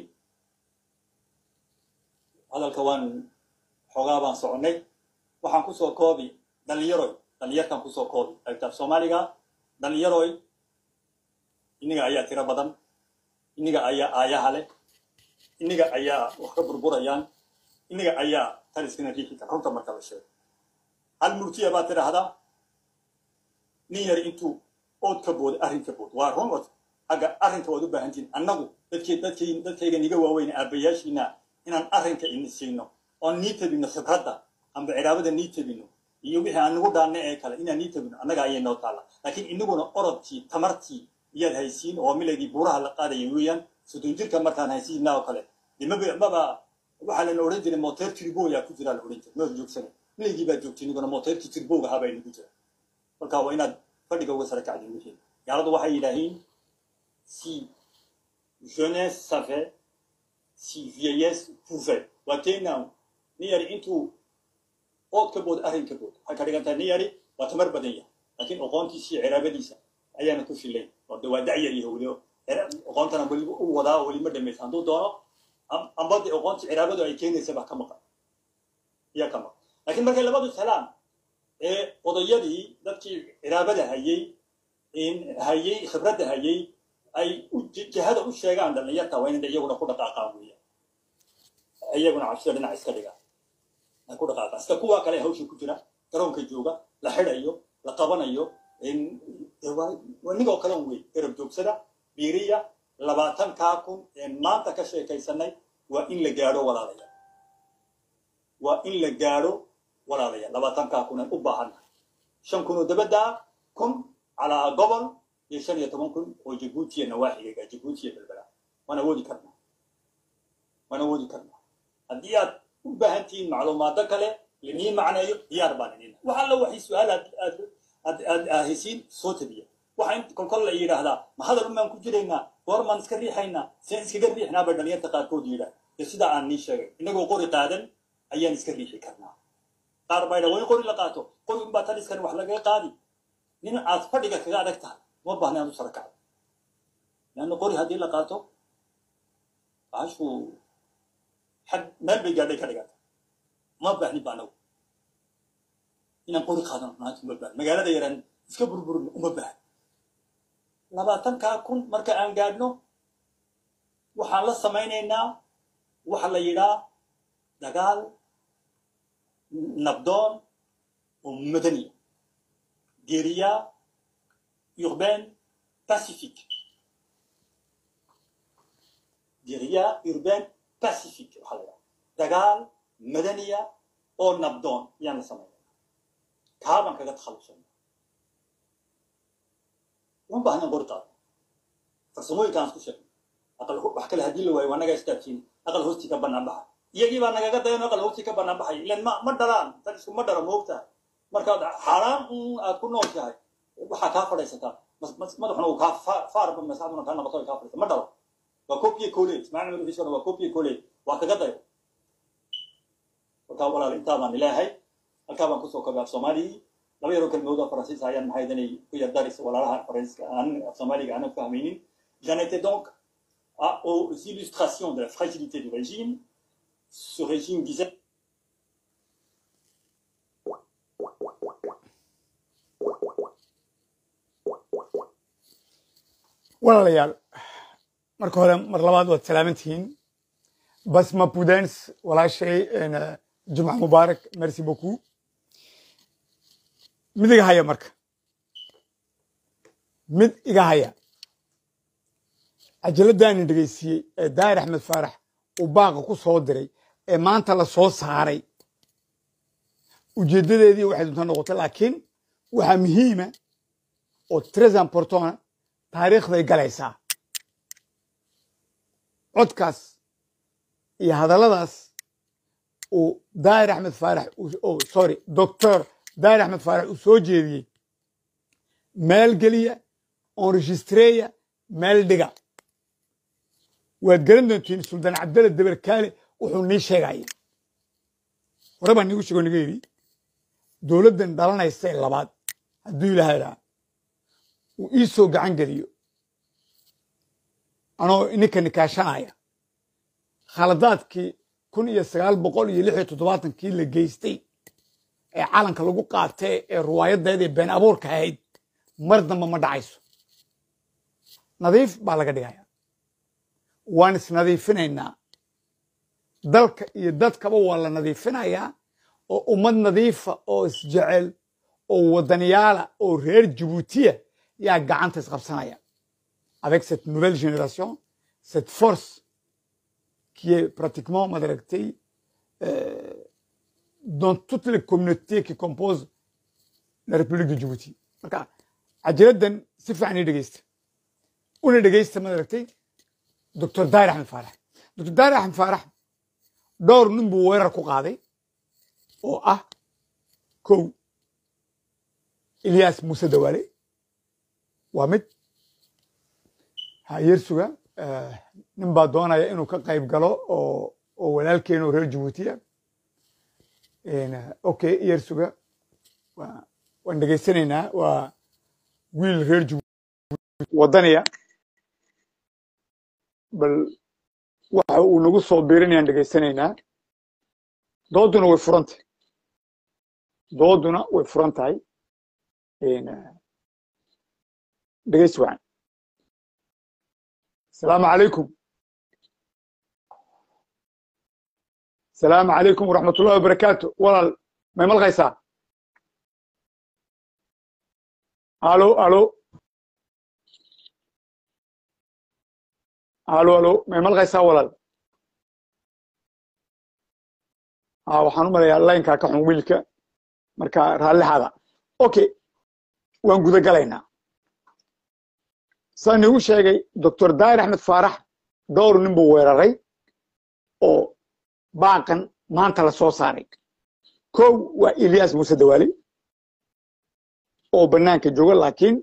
Speaker 2: hadalka waan xoogaa baan soconnay waxaan kusoo koobi dhalinyaroy dhalinyarkan kusoo koobi agtaab soomaaliga dhalinyaroy inniga ayaa tiro badan inniga ayaa aayaha leh inniga ayaa wax ka burburayaan inniga ayaa taliskana riixi kara runta marka la sheego hal murtiya baad tidhaahdaa nin yar intuu ood ka booda arrin ka bood waa run od agga arrinka waad u baahantiin annagu dadkii dadkii dadkayga niga waaweyn aabbayaashiina inaan arrinka ini siino oon nii tabino khibradda amba ciraabada nii tabino iyo wixii aan nagu dhaanna ee kale inaan nii tabino annaga ayay noo taalla laakiin inaguna orodkii tamartii iyaad haysiin oo milaygii buuraha la qaadaya weeyaan soddon jirka markaan haysiina oo kale de maba maba waxaa lana odhan jiray moteer tirboya ku jiraa la odhan jiray ma joogsana milaygii baa joogtay inaguna moteerkii tirboga ahaa baa inagu jira marka waa inaad fadhiga uga sara kacdin wixii gaaladu waxay yidhaahiin si jeunesse savait si vieillesse pouvait waa keenaa nin yari intuu ood ka bood arrin ka bood waxay ka dhigan tahay nin yari waa tamar badan yahay laakiin oqoontiisa iyo ciraabadiisa ayaana ku filay oo de waa dacyar yahay weli oqoontana weli u wadaa weli ma dhamaysa hadduu doono amba de oqoontii ciraabadu ay keenaysa baa ka maqan iyaa ka maqan laakiin markay labadu helaan ee odayadii dadkii ciraabada hayey hayey khibradda hayey ay jihada u sheegaan dhalinyarta waa inay iyaguna ku dhaqaaqaan weeyaan iyaguna cabsida dhinac iska dhigaan ay ku dhaqaaqaan sida kuwa kale hawsha ku jira garoonka jooga la xidhayo la qabanayo nigoo kalen wey garab joogsada biiriya labaatankaa kun ee maanta ka sheekaysanay waa in la gaadho walaalaya waa in la gaadho walaalaya labaatankaa kun aan u baahannahay shan kun oo dabaddaa kun calaa gobol iyo shan iyo toban kun oo jabuutiya nawaaxigaga jabuutiya belbela waan awoodi karnaa waan awoodi karnaa haddii aad u baahan tihiin macluumaado kale linii macneeyo diyaar baan idin wax alla waxay su-aal aad aad aad aad haysiin soo tabiya waxa in kolkol la yidhaahdaa ma hadal umaan ku jiraynaa goormaan iska riixaynaa seen iskaga riixnaa bay dhalinyarta qaarkood yidhaah iyo sidaa aan nii sheegay inagoo qori qaadan ayaan iska riixi karnaa qaar baa yidhaha waa in qori la qaato qori unbaa taliskan wax lagaga qaadi nin aad fadhiga kaga adag tahay uma baahna aad u sara kacdo leanna qori haddii la qaato baashu xag meel bay gaadhay ka dhigata uma baahni ba anagu inaan qori qaadano maanta uma baahni magaalada yaraan iska burburino uma baahni labaatankaa kun marka aan gaadhno waxaan la samaynaynaa waxa la yidhaa dagaal nabdoon oo madaniya guérilla urbaine pacifique guérilla urbaine pacifique waxaa la yidhaha dagaal madaniya oo nabdoon ayaan la samaynayna kaabaan kaga takhallusayna uma baahna qori qaado farsamooyinkaan isku sheegna aqal wax kale haddii la waayo waa naga istaabsiin aqal hoostii ka bannaan baxa iyagii baa nagaga dayan aqal hoostii ka bannaan baxay ilan ma ma dhalaan tan isku ma dhalo moogtahay markaad xaaraan un aad ku nooshahay waxaa kaa fadhaysataa madaxuna uu kaa faarba masaxduna kaa noqoto ay kaa fadhaysa ma dhalo waa copie college macna madaxiisuna waa copie college waa kaga dayo markaa walaal intaa baan ilaahay halkaa baan kusoo kobay af soomaaligii laba yaroo kelmood oo faransiis ayaan maxay danay ku yardaris walaalaha faransiiska aan af soomaaliga aanan fahmaynin j'en étais donc à, aux illustrations de la fragilité du régime ce régime disait
Speaker 1: walaalayaal marka hore mar labaad waad salaaman tihiin basma pudens walaashay jumca mubaarak merci beaucoup mid iga haya marka mid iga haya cajaladaanin dhegaysiiyey ee daahir axmed faarax uu baaqa ku soo diray ee maanta la soo saaray ujeeddadeedii waxay dunta noqotay laakiin waxaa muhiima oo tres importana taariikhday galaysaa codkaas iyo hadalladaas uu daahir axmed faarax sorry doctor daahir axmed faarax uu soo jeediyey meel geliya enregistreya meel dhiga waad garan doontiin suldaan cabdalla deberkaale wuxuu nii sheegaya hore baan nigu sheego niga yidhi dowladdan dhalanaysa ee labaad hadduu ilaahay idhaa uu ii soo gacan geliyo anoo ininka nikaashanaya khaladaadkii kun iyo sagaal boqol iyo lix iyo toddobaatankii la geystay ee calanka lagu qaatay ee ruwaayaddeeda ee been abuurka ahayd mar damba ma dhacayso nadiif baa laga dhigaya waan isnadiifinaynaa dalka iyo dadkaba waa la nadiifinayaa oo ummad nadiifa oo isjecel oo wadaniyaala oo reer jabuutiya yaa gacanta isqabsanaya avec cette nouvelle génération cette force qui est pratiquement madaragtay euh, dans toutes les communautés qui composent la république de djibouti marka cajiraddan si fiican ii dhegeysta una dhegeysta madaragtay doctor daahir axmed faarax doctor daahir axmed faarax dhowr nin buu weerar ku qaaday oo ah kow ilyas muuse dawaale waa mid hayersuga nin baa doonaya inuu ka qayb galo oo oo walaalkeena oo reer jabuutiya okay yersuga waan dhegeysanaynaa waa wiil reer jabuuti wadaniya bal waxa uu nagu soo biirinayaan dhegeysanaynaa dooduna way furantay dooduna way furan tahay dhegeysi wacan asalaamu calaykum asalaamu calaykum waraxmat ullahi wabarakaatu walaal may malqaysaa alo alo alo alo may malqaysaa walaal waxaan u malayaa laynkaa ka xun wiilka marka raallixaada okay waan guda galaynaa saan igu sheegay doctor daahir axmed faarax dhowr nin buu weeraray oo baaqan maanta la soo saaray kow waa ilyas muuse dawaali oo bannaanka jooga laakiin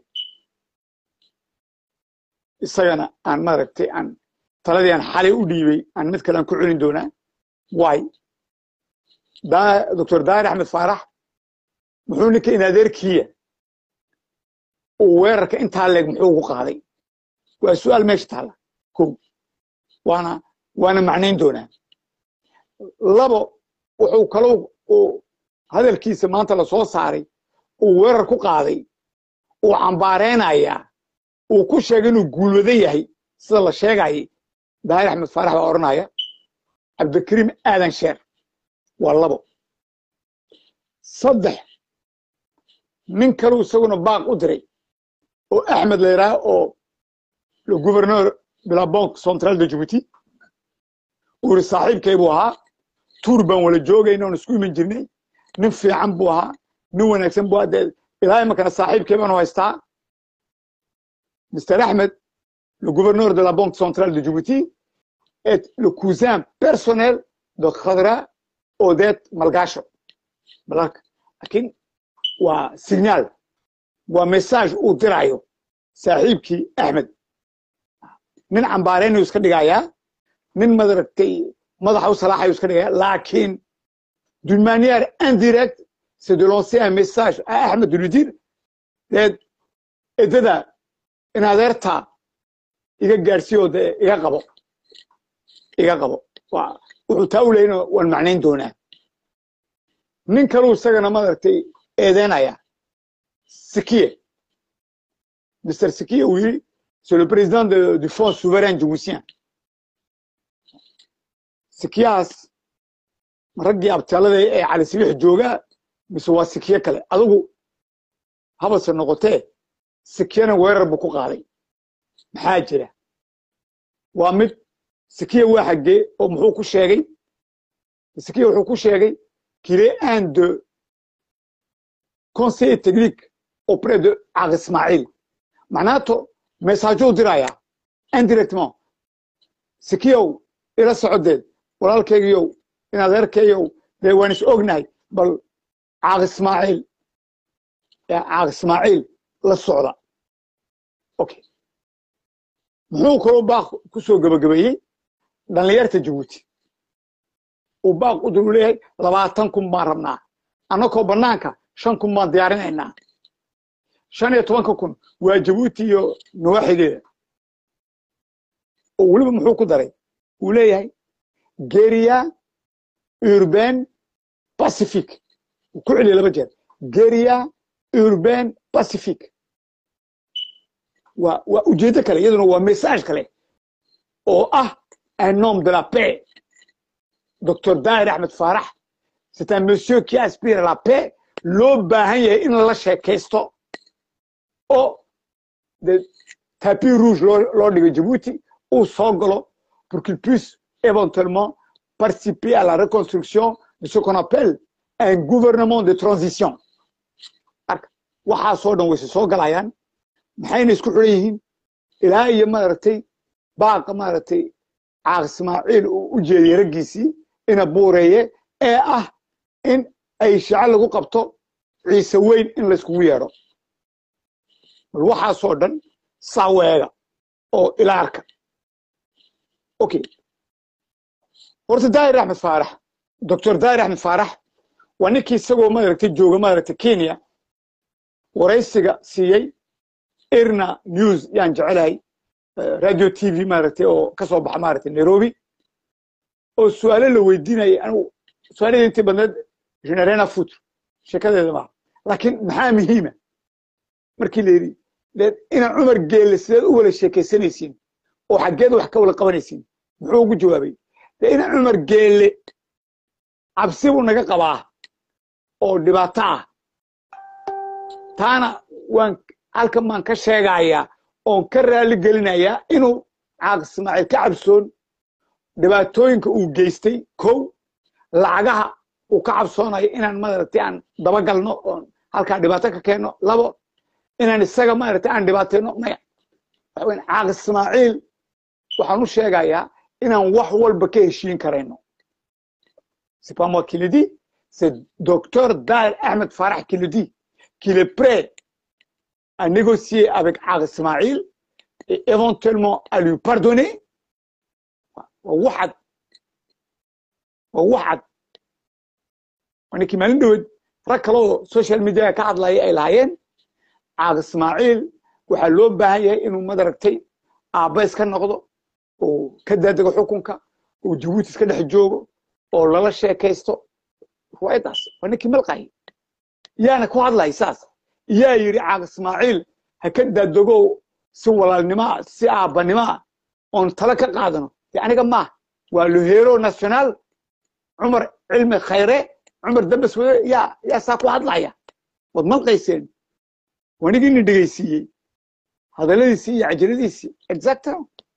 Speaker 1: isagana aan maaragtay aan taladii aan xalay u dhiibay aan mid kale aan ku celin doonaa waay doctor daahir axmed faarax muxuu ninka in adeerkiya uu weerarka intaa leeg muxuu ugu qaaday waa su'aal meesha taalla kow waana waana macnayn doonaa labo wuxuu kaloo uu hadalkiisa maanta la soo saaray uu weerar ku qaaday uu cambaareynayaa uu ku sheegay inuu guulwado yahay sida la sheegayay daahir axmed faarax baa odhanaya cabdikariim aadan sheer waa labo saddex nin kaluu isaguna baaq u diray oo axmed la yidhaah oo le gouverneur de la banque centrale de djibouti uu yidhi saaxiibkay buu ahaa tuur baan wala joogayna oon isku iman jirnay nin fiican buu ahaa nin wanaagsan buu ahaa dee ilaa imankana saaxiibkay baanu haystaa mr axmed le gouverneur de la banque centrale de djibouti est le cousin personnel de khadra odet malgasho balalka laakiin waa signaal waa message uu dirayo saaxiibkii axmed nin cambaareynayu iska dhigayaa nin madaragtay madaxa u salaaxayu iska dhigaya laakiin d'une manière indirecte c'est de lancer un message à Ahmed de lui dire deed edada in adeerta iga gaadhsiiyo dee iga qabo iga qabo wuxuu taa u leeyna waan macnayn doonaa nin kaluu isagana madaragtay eedeynaya sikiye mr sikiye uu yidhi c'est le président de, du fonds souverain djiboutien sikiyahaas raggii abtaalada ee cali sibix joogaa mise waa sikiye kale adigu habase noqotee sikiyana weerar buu ku qaaday maxaa jira waa mid sikiya waa xaggee oo muxuu ku sheegay sikiya wuxuu ku sheegay qu'il est un de conseiller technique auprès de Ag Ismail macnaato messaajou diraya indirectement sikiyow ila socodeed walaalkaygiyow in adeerkayow dee waan is ognahay bal caaq ismaaciil caaq ismaaciil la socda okay muxuu kaloo baaq ku soo gebagabeeyey dhallinyarta jabuuti uu baaq u dul leeyahay labaatan kun baan rabnaa annakoo bannaanka shan kun baan diyaarinaynaa shan iyo tobanka kun waa jabuuti iyo nawaaxigeeda oo weliba muxuu ku daray uu leeyahay geria urbain pacific uu ku celiyay laba jeer geria urbain pacific waa waa ujeeddo kale iyaduna waa message kale oo ah un homme de la paix docteur daahir axmed faarax c'est un monsieur qui aspire à la paix loo baahan yahay in lala sheekaysto oo de tapis rouge loo loo dhigo jabuuti uu soo galo pour qu'il puisse éventuellement participer à la reconstruction de ce qu'on appelle un gouvernement de transition marka waxaasoo dhan wayse soo galayaan maxayna isku xiran yihiin ilaa iyo maaragtay baaqa maaragtay caaq ismaaciil uu u jeediyey raggiisii ina buureeye ee ah in ay shico lagu qabto ciise weyn in layskugu yeedho bal waxaasoo dhan saaweega oo ilaarka okay horta daahir axmed faarax doctor daahir axmed faarax waa ninkii isagoo maaragtay jooga maaragtay kenya waraysiga siiyey irna news yaan jecelahay radio t v maaragtay oo ka soo baxa maaragtay nairobi oo su-aalo la weydiinayay anigu su-aalada intii badneed generena foot sheekadeeda maaha laakiin maxaa muhiima markii la yidhi dee ina cumar geelle sideed u wala sheekaysanaysiin oo xaggeed wax ka wala qabanaysiin muxuu ugu jawaabay dee ina cumar geelle cabsi buu naga qabaa oo dhibaato ah taana waan halkan baan ka sheegayaa oon ka raali gelinayaa inuu caaq ismaaciil ka cabsoon dhibaatooyinka uu geystay kow lacagaha uu ka cabsoonayo inaan maaragtay aan dabagalno oon halkaa dhibaato ka keenno labo inaan isaga maaragtay aan dhibaatayno maya waxa weyn caaq ismaaciil waxaan u sheegayaa inaan wax walba ka heshiin karayno c'est pas moi qui le dis c'est docteur Daher Ahmed Farah qui le dit qu'il est prêt à négocier avec Ag Ismail et éventuellement à lui pardonner. وواحد وواحد وانا كما ندود ركلو سوشيال ميديا كعد لاي اي لايين عاق اسماعيل waxaa loo baahan yahay inuu madaragtay aabba iska noqdo oo ka daadego xukunka oo jabuuti iska dhex joogo oo lala sheekaysto ruwaayadaas waa ninkii malqahay yaana ku hadlay saas yaa yidhi caaq ismaaciil ha ka daadego si walaalnimaa si aabbanimaa oon talo ka qaadano de aniga maaha waa lohero national cumar cilmi khayre cumar dambas wade yaa yaa saa ku hadlaya waad malqayseen wanigii nin dhegaysiiyey hadalladiisii iyo cajaladiisii exactly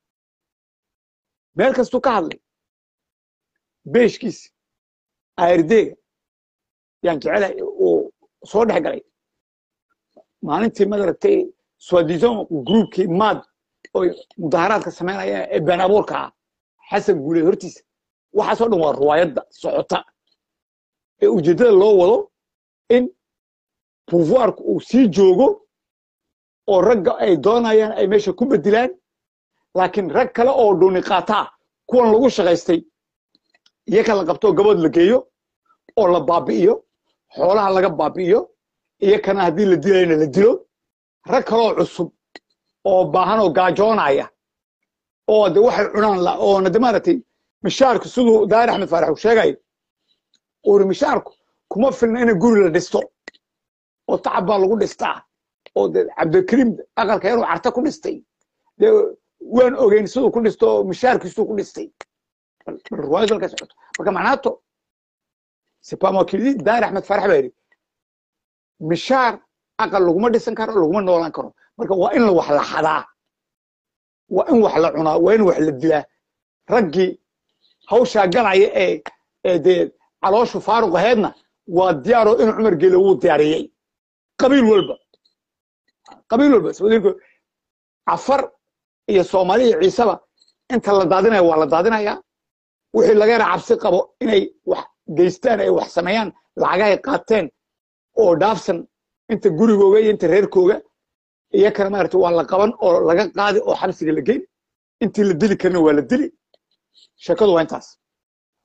Speaker 1: meel kastuu ka hadlay beeshkiisi aardeega yaan jecelahay uu soo dhex galay maalintii madaragtay swadison groupkii maad oy mudaharaadka samaynayaan ee been abuurka ah xasan guuleed hortiisa waxaasoo dhan waa ruwaayadda socota ee ujeeddada loo wado in pouvoirku uu sii joogo oo ragga ay doonayaan ay meesha ku bedilaan laakiin rag kale oo dhuuni qaataa kuwan lagu shaqaystay iyo ka la qabto gabood la geeyo oo la baabi'iyo xoolaha laga baabi'iyo iyo kana haddii la dilayna la dilo rag kaloo cusub oo baahan oo gaajoonaya oo de waxay cunaan la oona de maaragtay mishaarku siduu daahir axmed faarax uu sheegayo uri mishaarku kuma filna in guri la dhisto oo tacab baa lagu dhistaa oo de cabdikariim aqalka inuu carta ku dhistay de waan ogeyn siduu ku dhisto oo mishaarkiisuu ku dhistay ruwaayad halka socoto marka macnaato sipamokili daahir axmed faarax baa yidhi mishaar aqal laguma dhisan karo laguma noolaan karo marka waa in wax la xadaa waa in wax la cunaa waa in wax la dilaa raggii hawshaa galaya ee ee dee calooshu faaruq aheedna waa diyaaroo inuu cumar geele wuu diyaariyey qabiil walba qabiil walba sabadiinku cafar iyo soomaali iyo ciiseba inta la daadinaya waa la daadinayaa wixii laga yara cabsi qabo inay wax geystaan ay wax sameeyaan lacagahay qaateen oo dhaafsan inta gurigooga iyo inta reerkooga iyo kana maarata waa la qaban oo laga qaadi oo xabsiga la geyn intii la dili karna waa la dili sheekadu waa intaas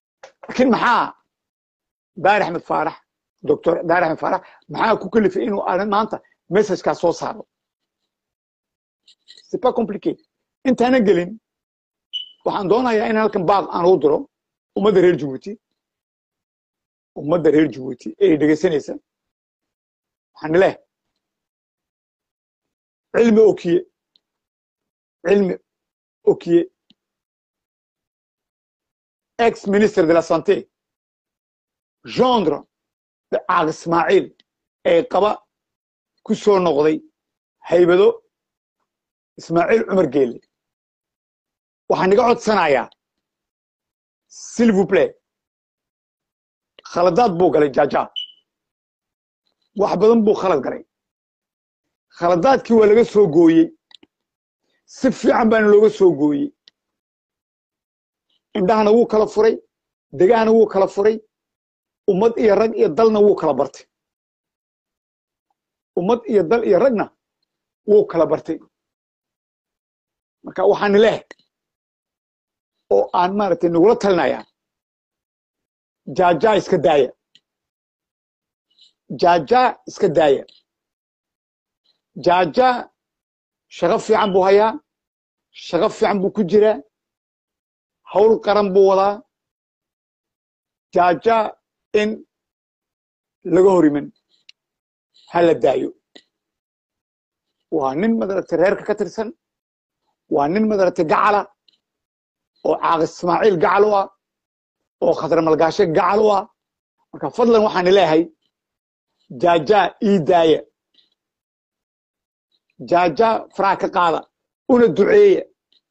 Speaker 1: laakiin maxaa daahir axmed faarax doctor daahir axmed faarax maxaa ku kalifay inuu arrin maanta messagekaas soo saaro c'est pas compliqué intaanan gelin waxaan doonayaa in halkan baaq aan ugu diro ummadda reer jabuuti ummadda reer jabuuti ee dhegaysanaysa waxaan leh cilmi okiye cilmi okiye ex ministre de la santé gendre de caaq ismaaciil ee qaba ku soo noqday haybado ismaaciil cumar geelle waxaan iga codsanayaa s'il vous plaît khaladaad buu galay jaaja wax badan buu khalad galay khaladaadkii waa laga soo gooyey si fiican baana looga soo gooyey indhahana wuu kala furay degahana wuu kala furay ummad iyo rag iyo dalna wuu kala bartay ummad iyo dal iyo ragna wuu kala bartay marka waxaan leh oo aan maaragtay nagula talinayaa jaajaa iska daaya jaajaa iska daaya jaajaa shaqo fiican buu hayaa shaqo fiican buu ku jiraa hawl qaran buu wadaa jaajaa in laga hor iman ha la daayo waa nin madaragtay reerka ka tirsan waa nin madaragtay gacala oo caaq ismaaciil gacal u ah oo khadra malgaashe gacal u ah marka fadlan waxaan leeyahay jaajaa ii daaya jaajaa faraha ka qaada una duceeya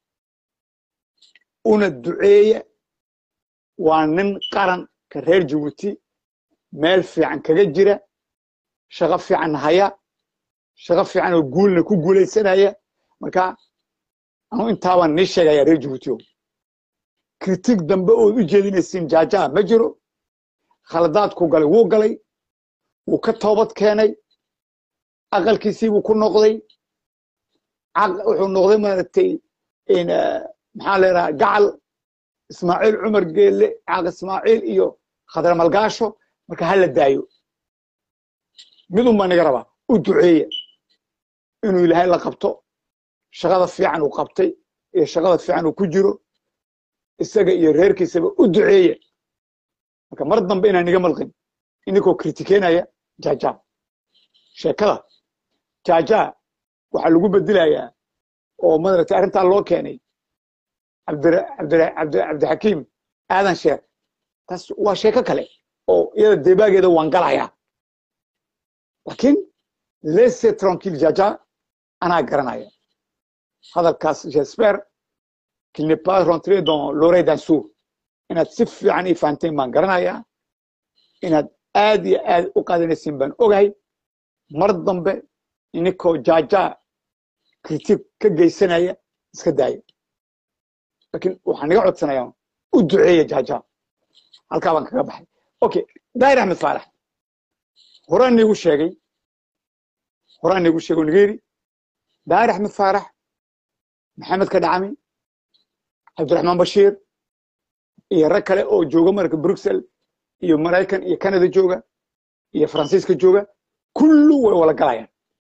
Speaker 1: una duceeya waa nin qaran ka reer jabuuti meel fiican kaga jira shaqo fiican haya shaqo fiican oo guulna ku guulaysanaya marka anu intaabaan nii sheegaya reer jabuuti o kritig dambe ood u jeedinaysiin jaajaa ma jiro khaladaadku galay wuu galay wuu ka toobad keenay aqalkiisiibuu ku noqday wuxuu noqday maaragtay maxaa leedaha gacal ismaaciil cumar geelle caaq ismaaciil iyo khadra malgaasho marka ha la daayo midun baa naga rabaa u duceeya inuu ilaahay la qabto shaqada fiican uu qabtay iyo shaqada fiican uu ku jiro isaga iyo reerkiisaba u duceeya marka mar dambe inaan iga malqin ininkoo kritikeynaya jaja sheekada jaja waxaa lagu bedelayaa oo madaragtay arrintaa loo keenay cabdixakiim aadan sheer taas waa sheeko kale oo iyada debaageeda waan galayaa laakiin lese tranquille jaja anaa garanaya hadalkaas j'espère qu'il n'est pas rentré dans l'oreille d'un sourd inaad si fiican ii fahanteen baan garanayaa inaad aad iyo aad u qaadanaysiin baan ogahay mar dambe ininkoo jaajaa kritig ka geysanaya iska daaya laakiin waxaan iga codsanayaa u duceeya jaajaa halkaa baan kaga baxay okay daahir axmed faarax horaan niigu sheegay horaan niigu sheegay oo niga yidhi daahir axmed faarax maxamed ka dhacami cabdiraxmaan bashiir iyo rag kale oo jooga marka bruxelles iyo maraykan iyo canada jooga iyo faransiiska jooga kullu way wala galayaan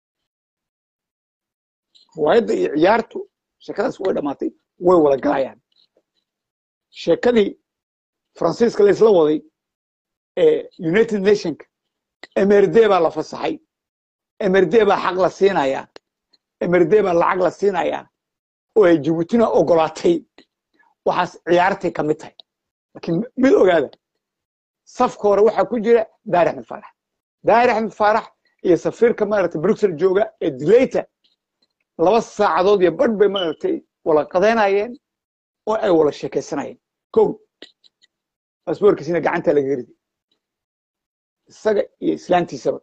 Speaker 1: riwaayadda iyo ciyaartu sheekadaas way dhammaatay way wala galayaan sheekadii faransiiska laysla waday ee united nationka mrd baa la fasaxay mrd baa xaq la siinayaa mrd baa lacag la siinayaa oo ay jabuutina ogolaatay waxaas ciyaartay ka mid tahay laakiin mid ogaada safka hore waxaa ku jira daahir axmed faarax daahir axmed faarax iyo safiirka maaragtay bruxelles jooga ee dilayta laba saacadood iyo badh bay maaragtay wala qadaynayeen oo ay wala sheekaysanayeen kow basboorkiisina gacantaa lagaga riday isaga iyo islaantiisaba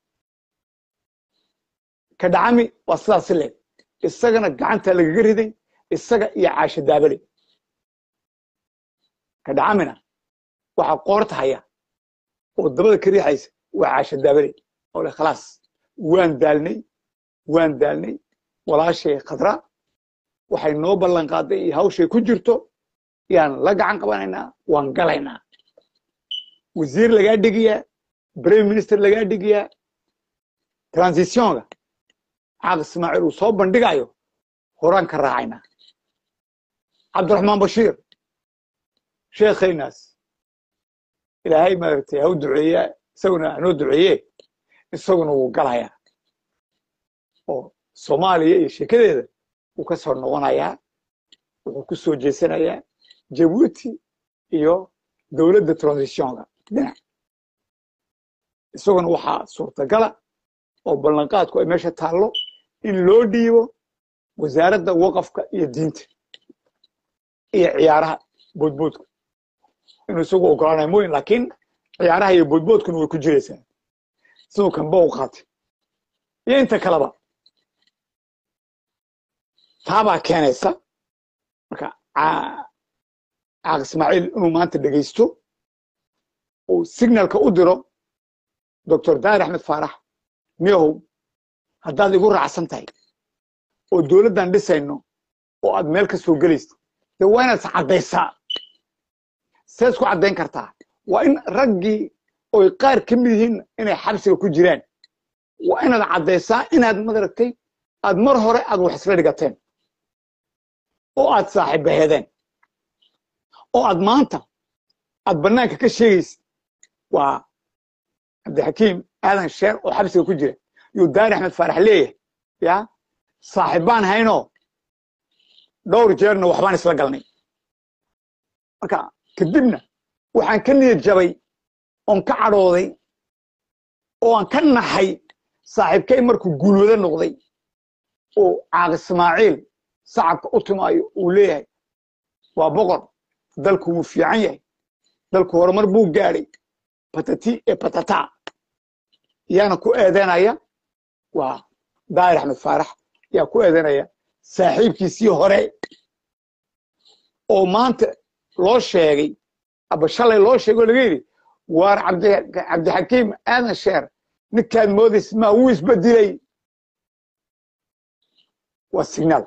Speaker 1: ka dhacami waa sidaas leeg isagana gacantaa lagaga riday isaga iyo caasha daabale ka dhacamina waxaa qoorta haya oo dabada ka riixaysa waa caasha daabale oo le khalaas waan daalnay waan daalnay walaashay khadra waxay noo ballan qaaday iyo hawshay ku jirto yaan la gacan qabanaynaa waan galaynaa wasiir lagaa dhigayaa prime minister lagaa dhigayaa transitionga caaq ismaaciil uu soo bandhigayo horaan ka raacayna cabdiraxmaan bashiir sheekhaynaas ilaahay maaragtay ha u duceeya isaguna hanoo duceeye isaguna wuu galayaa oo soomaaliya iyo sheekadeeda wuu ka soo noqonayaa wuxuu ku soo jeesanayaa jabuuti iyo dowladda transitionka dhinac isaguna waxaa suurtagala oo ballanqaadku ay meesha taallo in loo dhiibo wasaaradda waqafka iyo diinta iyo ciyaaraha boodboodka inuu isagu ogolaanayo mooyin laakiin ciyaaraha iyo boodboodkuna way ku jiraysaa siduu kanba u qaatay iyo inta kaleba taabaa keenaysa marka caaq ismaaciil inuu maanta dhegaysto uu signalka u diro doctor daahir axmed faarax miyahow haddaad igu raacsan tahay oo dowladdan dhisayno oo aad meel ka soo gelayso dee waa inaad is caddaysaa see isku caddayn kartaa waa in raggii oy qaar ka mid yihiin inay xabsiga ku jiraan waa inaad caddaysaa inaad madaragtay aad mar hore aad wax isla dhigateen oo aad saaxiibaheedeen oo aad maanta aad bannaanka ka sheegaysid waa cabdixakiim aadan sheer oo xabsiga ku jira yuu daari axmed faarax leeyahay ya saaxiibbaan haynoo dhowr jeerna waxbaan isla galnay marka kadibna waxaan ka niyad jabay oon ka cadhooday oo aan ka naxay saaxiibkay markuu guulwado noqday oo caaq ismaaciil sacabka u timaayo uu leeyahay waa boqor dalku wuu fiican yahay dalku horumar buu gaadhay patati ee patata yaana ku eedeynaya waa daahir axmed faarax yaa ku eedeynaya saaxiibkiisii hore oo maanta loo sheegay aba shalay loo sheegay oo laga yidhi waar cabdixakiim aadan sheer ninkaad moodays maa wuu isbedelay waa signaal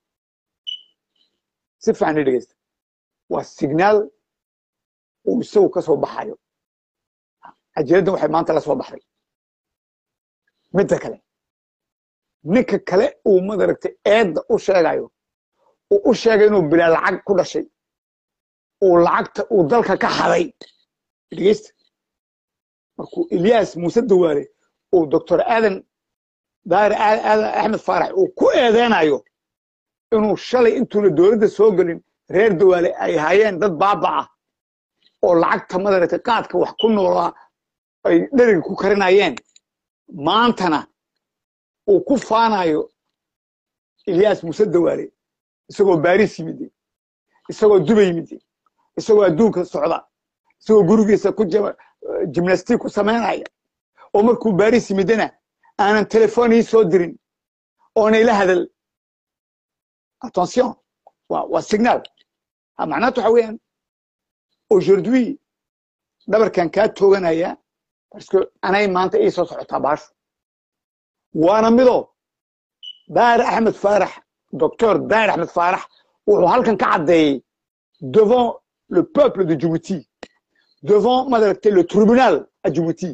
Speaker 1: si fiican i dhegeysta waa signaal uu isagu ka soo baxayo cajiraddan waxay maanta la soo baxday midda kale ninka kale uu madaragtay eedda u sheegayo uu u sheegay inuu bilaa lacag ku dhashay uu lacagta uu dalka ka haday dhegeysta markuu ilyaas muuse dawaale uu doctor aadan daahir aadan axmed faarax uu ku eedeynayo inuu shalay intuuna dowladda soo gelin reer dawaale ay hayeen dad baaba ah oo lacagta madaragtay qaadka wax ku noolaa ay dheriga ku karinayeen maantana uu ku faanayo ilyaas muuse dawaale isagoo baris yimid isagoo dubay yimid isagoo adduunka socda isagoo gurigiisa ku jimnastic ku samaynaya oo markuu baris yimidana aanan telefon ii soo dirin oona ila hadal attention waa signal macnaatu waxa weeyaan aujourd'hui dhabarkan kaa tooganaya parce que anay maanta ii soo socotaa baashu waana mido daahir axmed faarax docteur daahir axmed faarax wuxuu halkan ka caddeeyey devant le peuple de djibouti devant madaragtay le tribunal à djibouti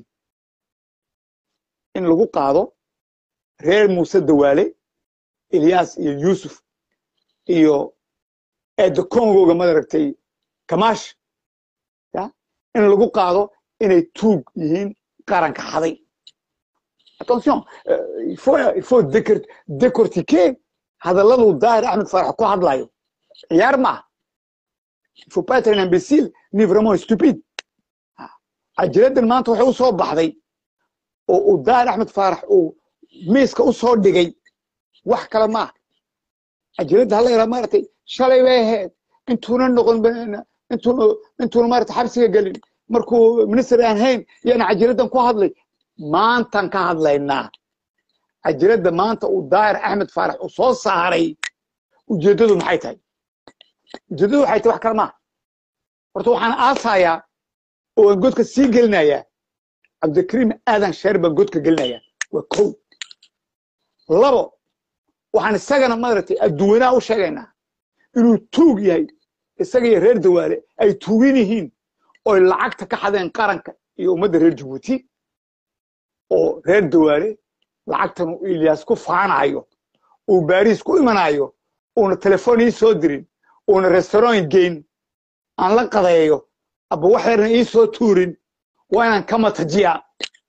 Speaker 1: in lagu qaado reer muuse dawaale ilyas iyo yusuf iyo eedda congoga madaragtay kamash ya in lagu qaado inay tuug yihiin qaranka xaday attention il faut il faut décortiquer hadalladuu daahir axmed faarax ku hadlayo ciyaar maaha il faut pas être un imbécile ni vraiment stupide cajiraddan maanta waxay u soo baxday oo uu daahir axmed faarax uu miiska u soo dhigay wax kale maaha cajiradda hala yaraa maaragtay shalay bay ahayd intuuna noqon intuuna intuuna maaragtay xabsiga gelin markuu minister aan hayn yaana cajiraddan ku hadlay maantan ka hadlaynaa cajiradda maanta uu daahir axmed faarax uu soo saaray ujeeddadu maxay tahay ujeeddadu waxay tahay wax kale maaha horta waxaan aasayaa oo aan godka sii gelinayaa cabdikariim aadan sheer baan godka gelinayaa waa kow labo waxaan isagana maaragtay adduwanaha u sheegaynaa inuu tuug yahay isaga iyo reer dawaale ay tuugin yihiin oy lacagta ka xadeen qaranka iyo ummadda reer jabuuti oo reer dawaale lacagtan uu ilyaas ku faanayo uu baariis ku imanayo uuna telefoon ii soo dirin uuna restaurant geyn aan la qadeeyo aba wax yarna ii soo tuurin waa inaan ka matajiya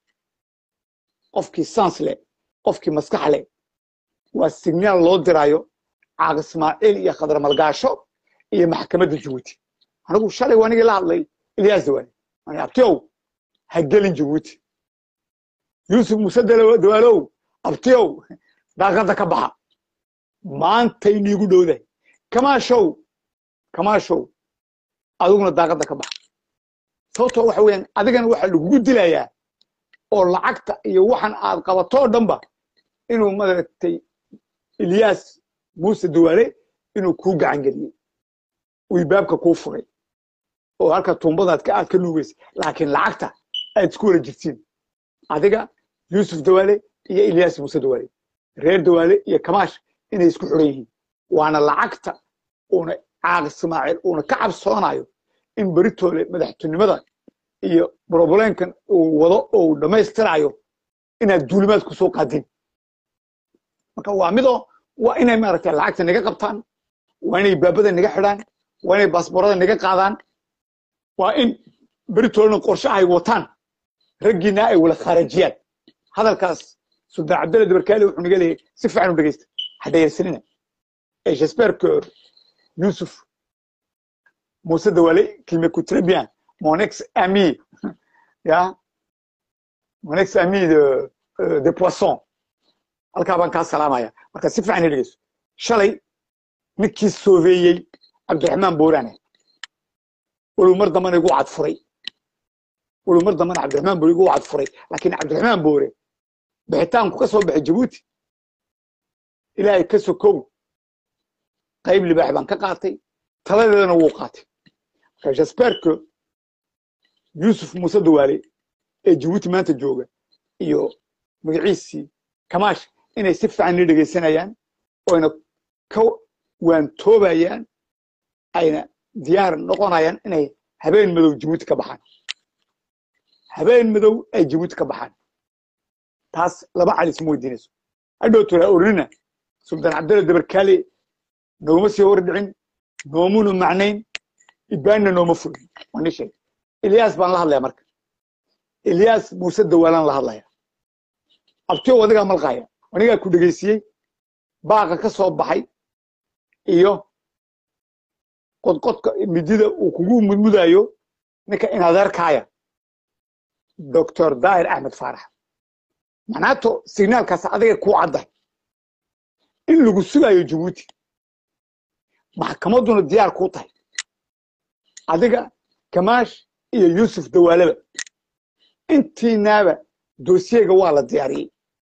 Speaker 1: qofkii sans leh qofkii maskax leh waa signaal loo dirayo caaq ismaaciil iyo khadar malgaasho iyo maxkamadda jabuuti anigu shalay waa nigii la hadlay ilyaas dawaale ani abtiyow ha gelin jabuuti yuusuf muuse dawaalow abtiyow daaqadda ka baxa maantay niigu dhowdahay kamaashow kamaashow adiguna daaqadda ka baxa sababtoo waxa weeyaan adigana waxaa lagugu dilayaa oo lacagta iyo waxan aad qabatoo dhanba inuu madaragtay ilyaas muuse dawaale inuu kuu gacan geliyey uu ibaabka kuu furay oo halka tuumbadaad ka aad ka nuugaysa laakiin lacagta aad isku wala jirtiin adiga yuusuf dawaale iyo ilyaas muuse dawaale reer dawaale iyo kamaash inay isku xiran yihiin waana lacagta uuna caaq ismaaciil uuna ka cabsoonayo in beritoole madaxtinimada iyo brobleenkan uu wado oo uu dhammaystirayo inaad duulimaad ku soo qaadin marka waa midoo waa inay maaragtay lacagta naga qabtaan waa inay baabada naga xidhaan waa inay baasboorada naga qaadaan waa in beritoolena qorshe ay wataan raggiina ay wala khaarajiyaan hadalkaas sultaan cabdalla dabarkaali wuxuu naga leeyahay si fiican u dhegeysta hadhayarsanina et j'espère que Youssouf Moussa Dawale qu'il m'écoute très bien mon ex-ami ya mon ex-ami de euh, de poisson halkaa baan kaa salaamaya marka si fiican i dhegeyso shalay ninkii soobeeyey cabdiraxmaan boorane walow mar dambana igu cadfuray walow mar dambana cabdiraxmaan boore igu cadfuray laakiin cabdiraxmaan boore bixitaanku ka soo baxay jabuuti ilaahay ka sokow qayb libaax baan ka qaatay taladeedana wuu qaatay marka j'espère que yuusuf muuse dawaale ee jabuuti maanta jooga iyo magaciisii kamaash inay si fiican ni dhegaysanayaan oyna ka waantoobayaan ayna diyaar noqonayaan inay habeen madow jabuuti ka baxaan habeen madow ay jabuuti ka baxaan taas laba calis ma weydiinayso hadhow tolaa orinina sultaan cabdalla dabarkaale nooma sii hordhicin noomuna macnayn ibaanna nooma fulin waa ni sheeg ilyaas baan la hadlaya marka ilyaas muuse dawaalaan la hadlaya abtiyow adigaa malqaaya anigaa ku dhegaysiiyey baaqa ka soo baxay iyo qodqodka midida uu kugu mudmudayo ninka inadeerkaaya doctor daahir axmed faarax macnaato signaalkaas adiga kuu cadday in lagu sugayo jabuuti maxkamadduna diyaar kuu tahay adiga kamaash iyo yuusuf dawaalaba intiinaaba doosiyega waa la diyaariyey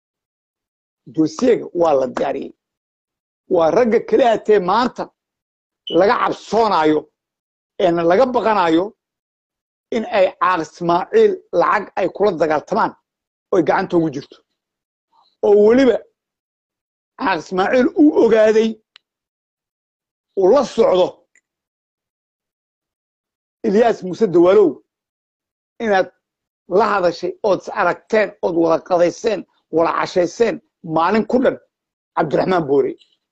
Speaker 1: doosiyega waa la diyaariyey waa ragga keli hatee maanta laga cabsoonayo eena laga baqanayo in ay caaq ismaaciil lacag ay kula dagaaltamaan oy gacanta ugu jirto oo weliba caaq ismaaciil uu ogaaday uu la socdo ilyaas muuse dawaalow inaad la hadashay ood is aragteen ood wada qadayseen wada cashayseen maalin ku dhan cabdiraxmaan boore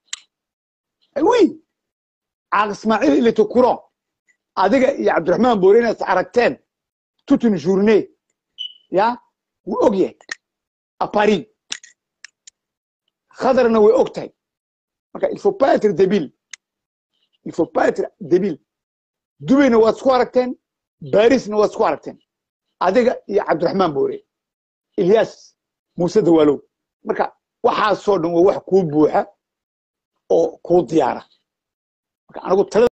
Speaker 1: wi caaq ismaaciil ilitokuron adiga iyo cabdiraxmaan boore inaad is aragteen tutun journée ya wuu og yahay apari khadarna way og tahay marka il faut pas être débile il faut pas être débile dubayna waad isku aragteen barisna waad isku aragteen adiga iyo cabdiraxmaan boore ilyaas muuse dawaalow marka waxaasoo dhan waa wax kuu buuxa oo kuu diyaara marka anigu talada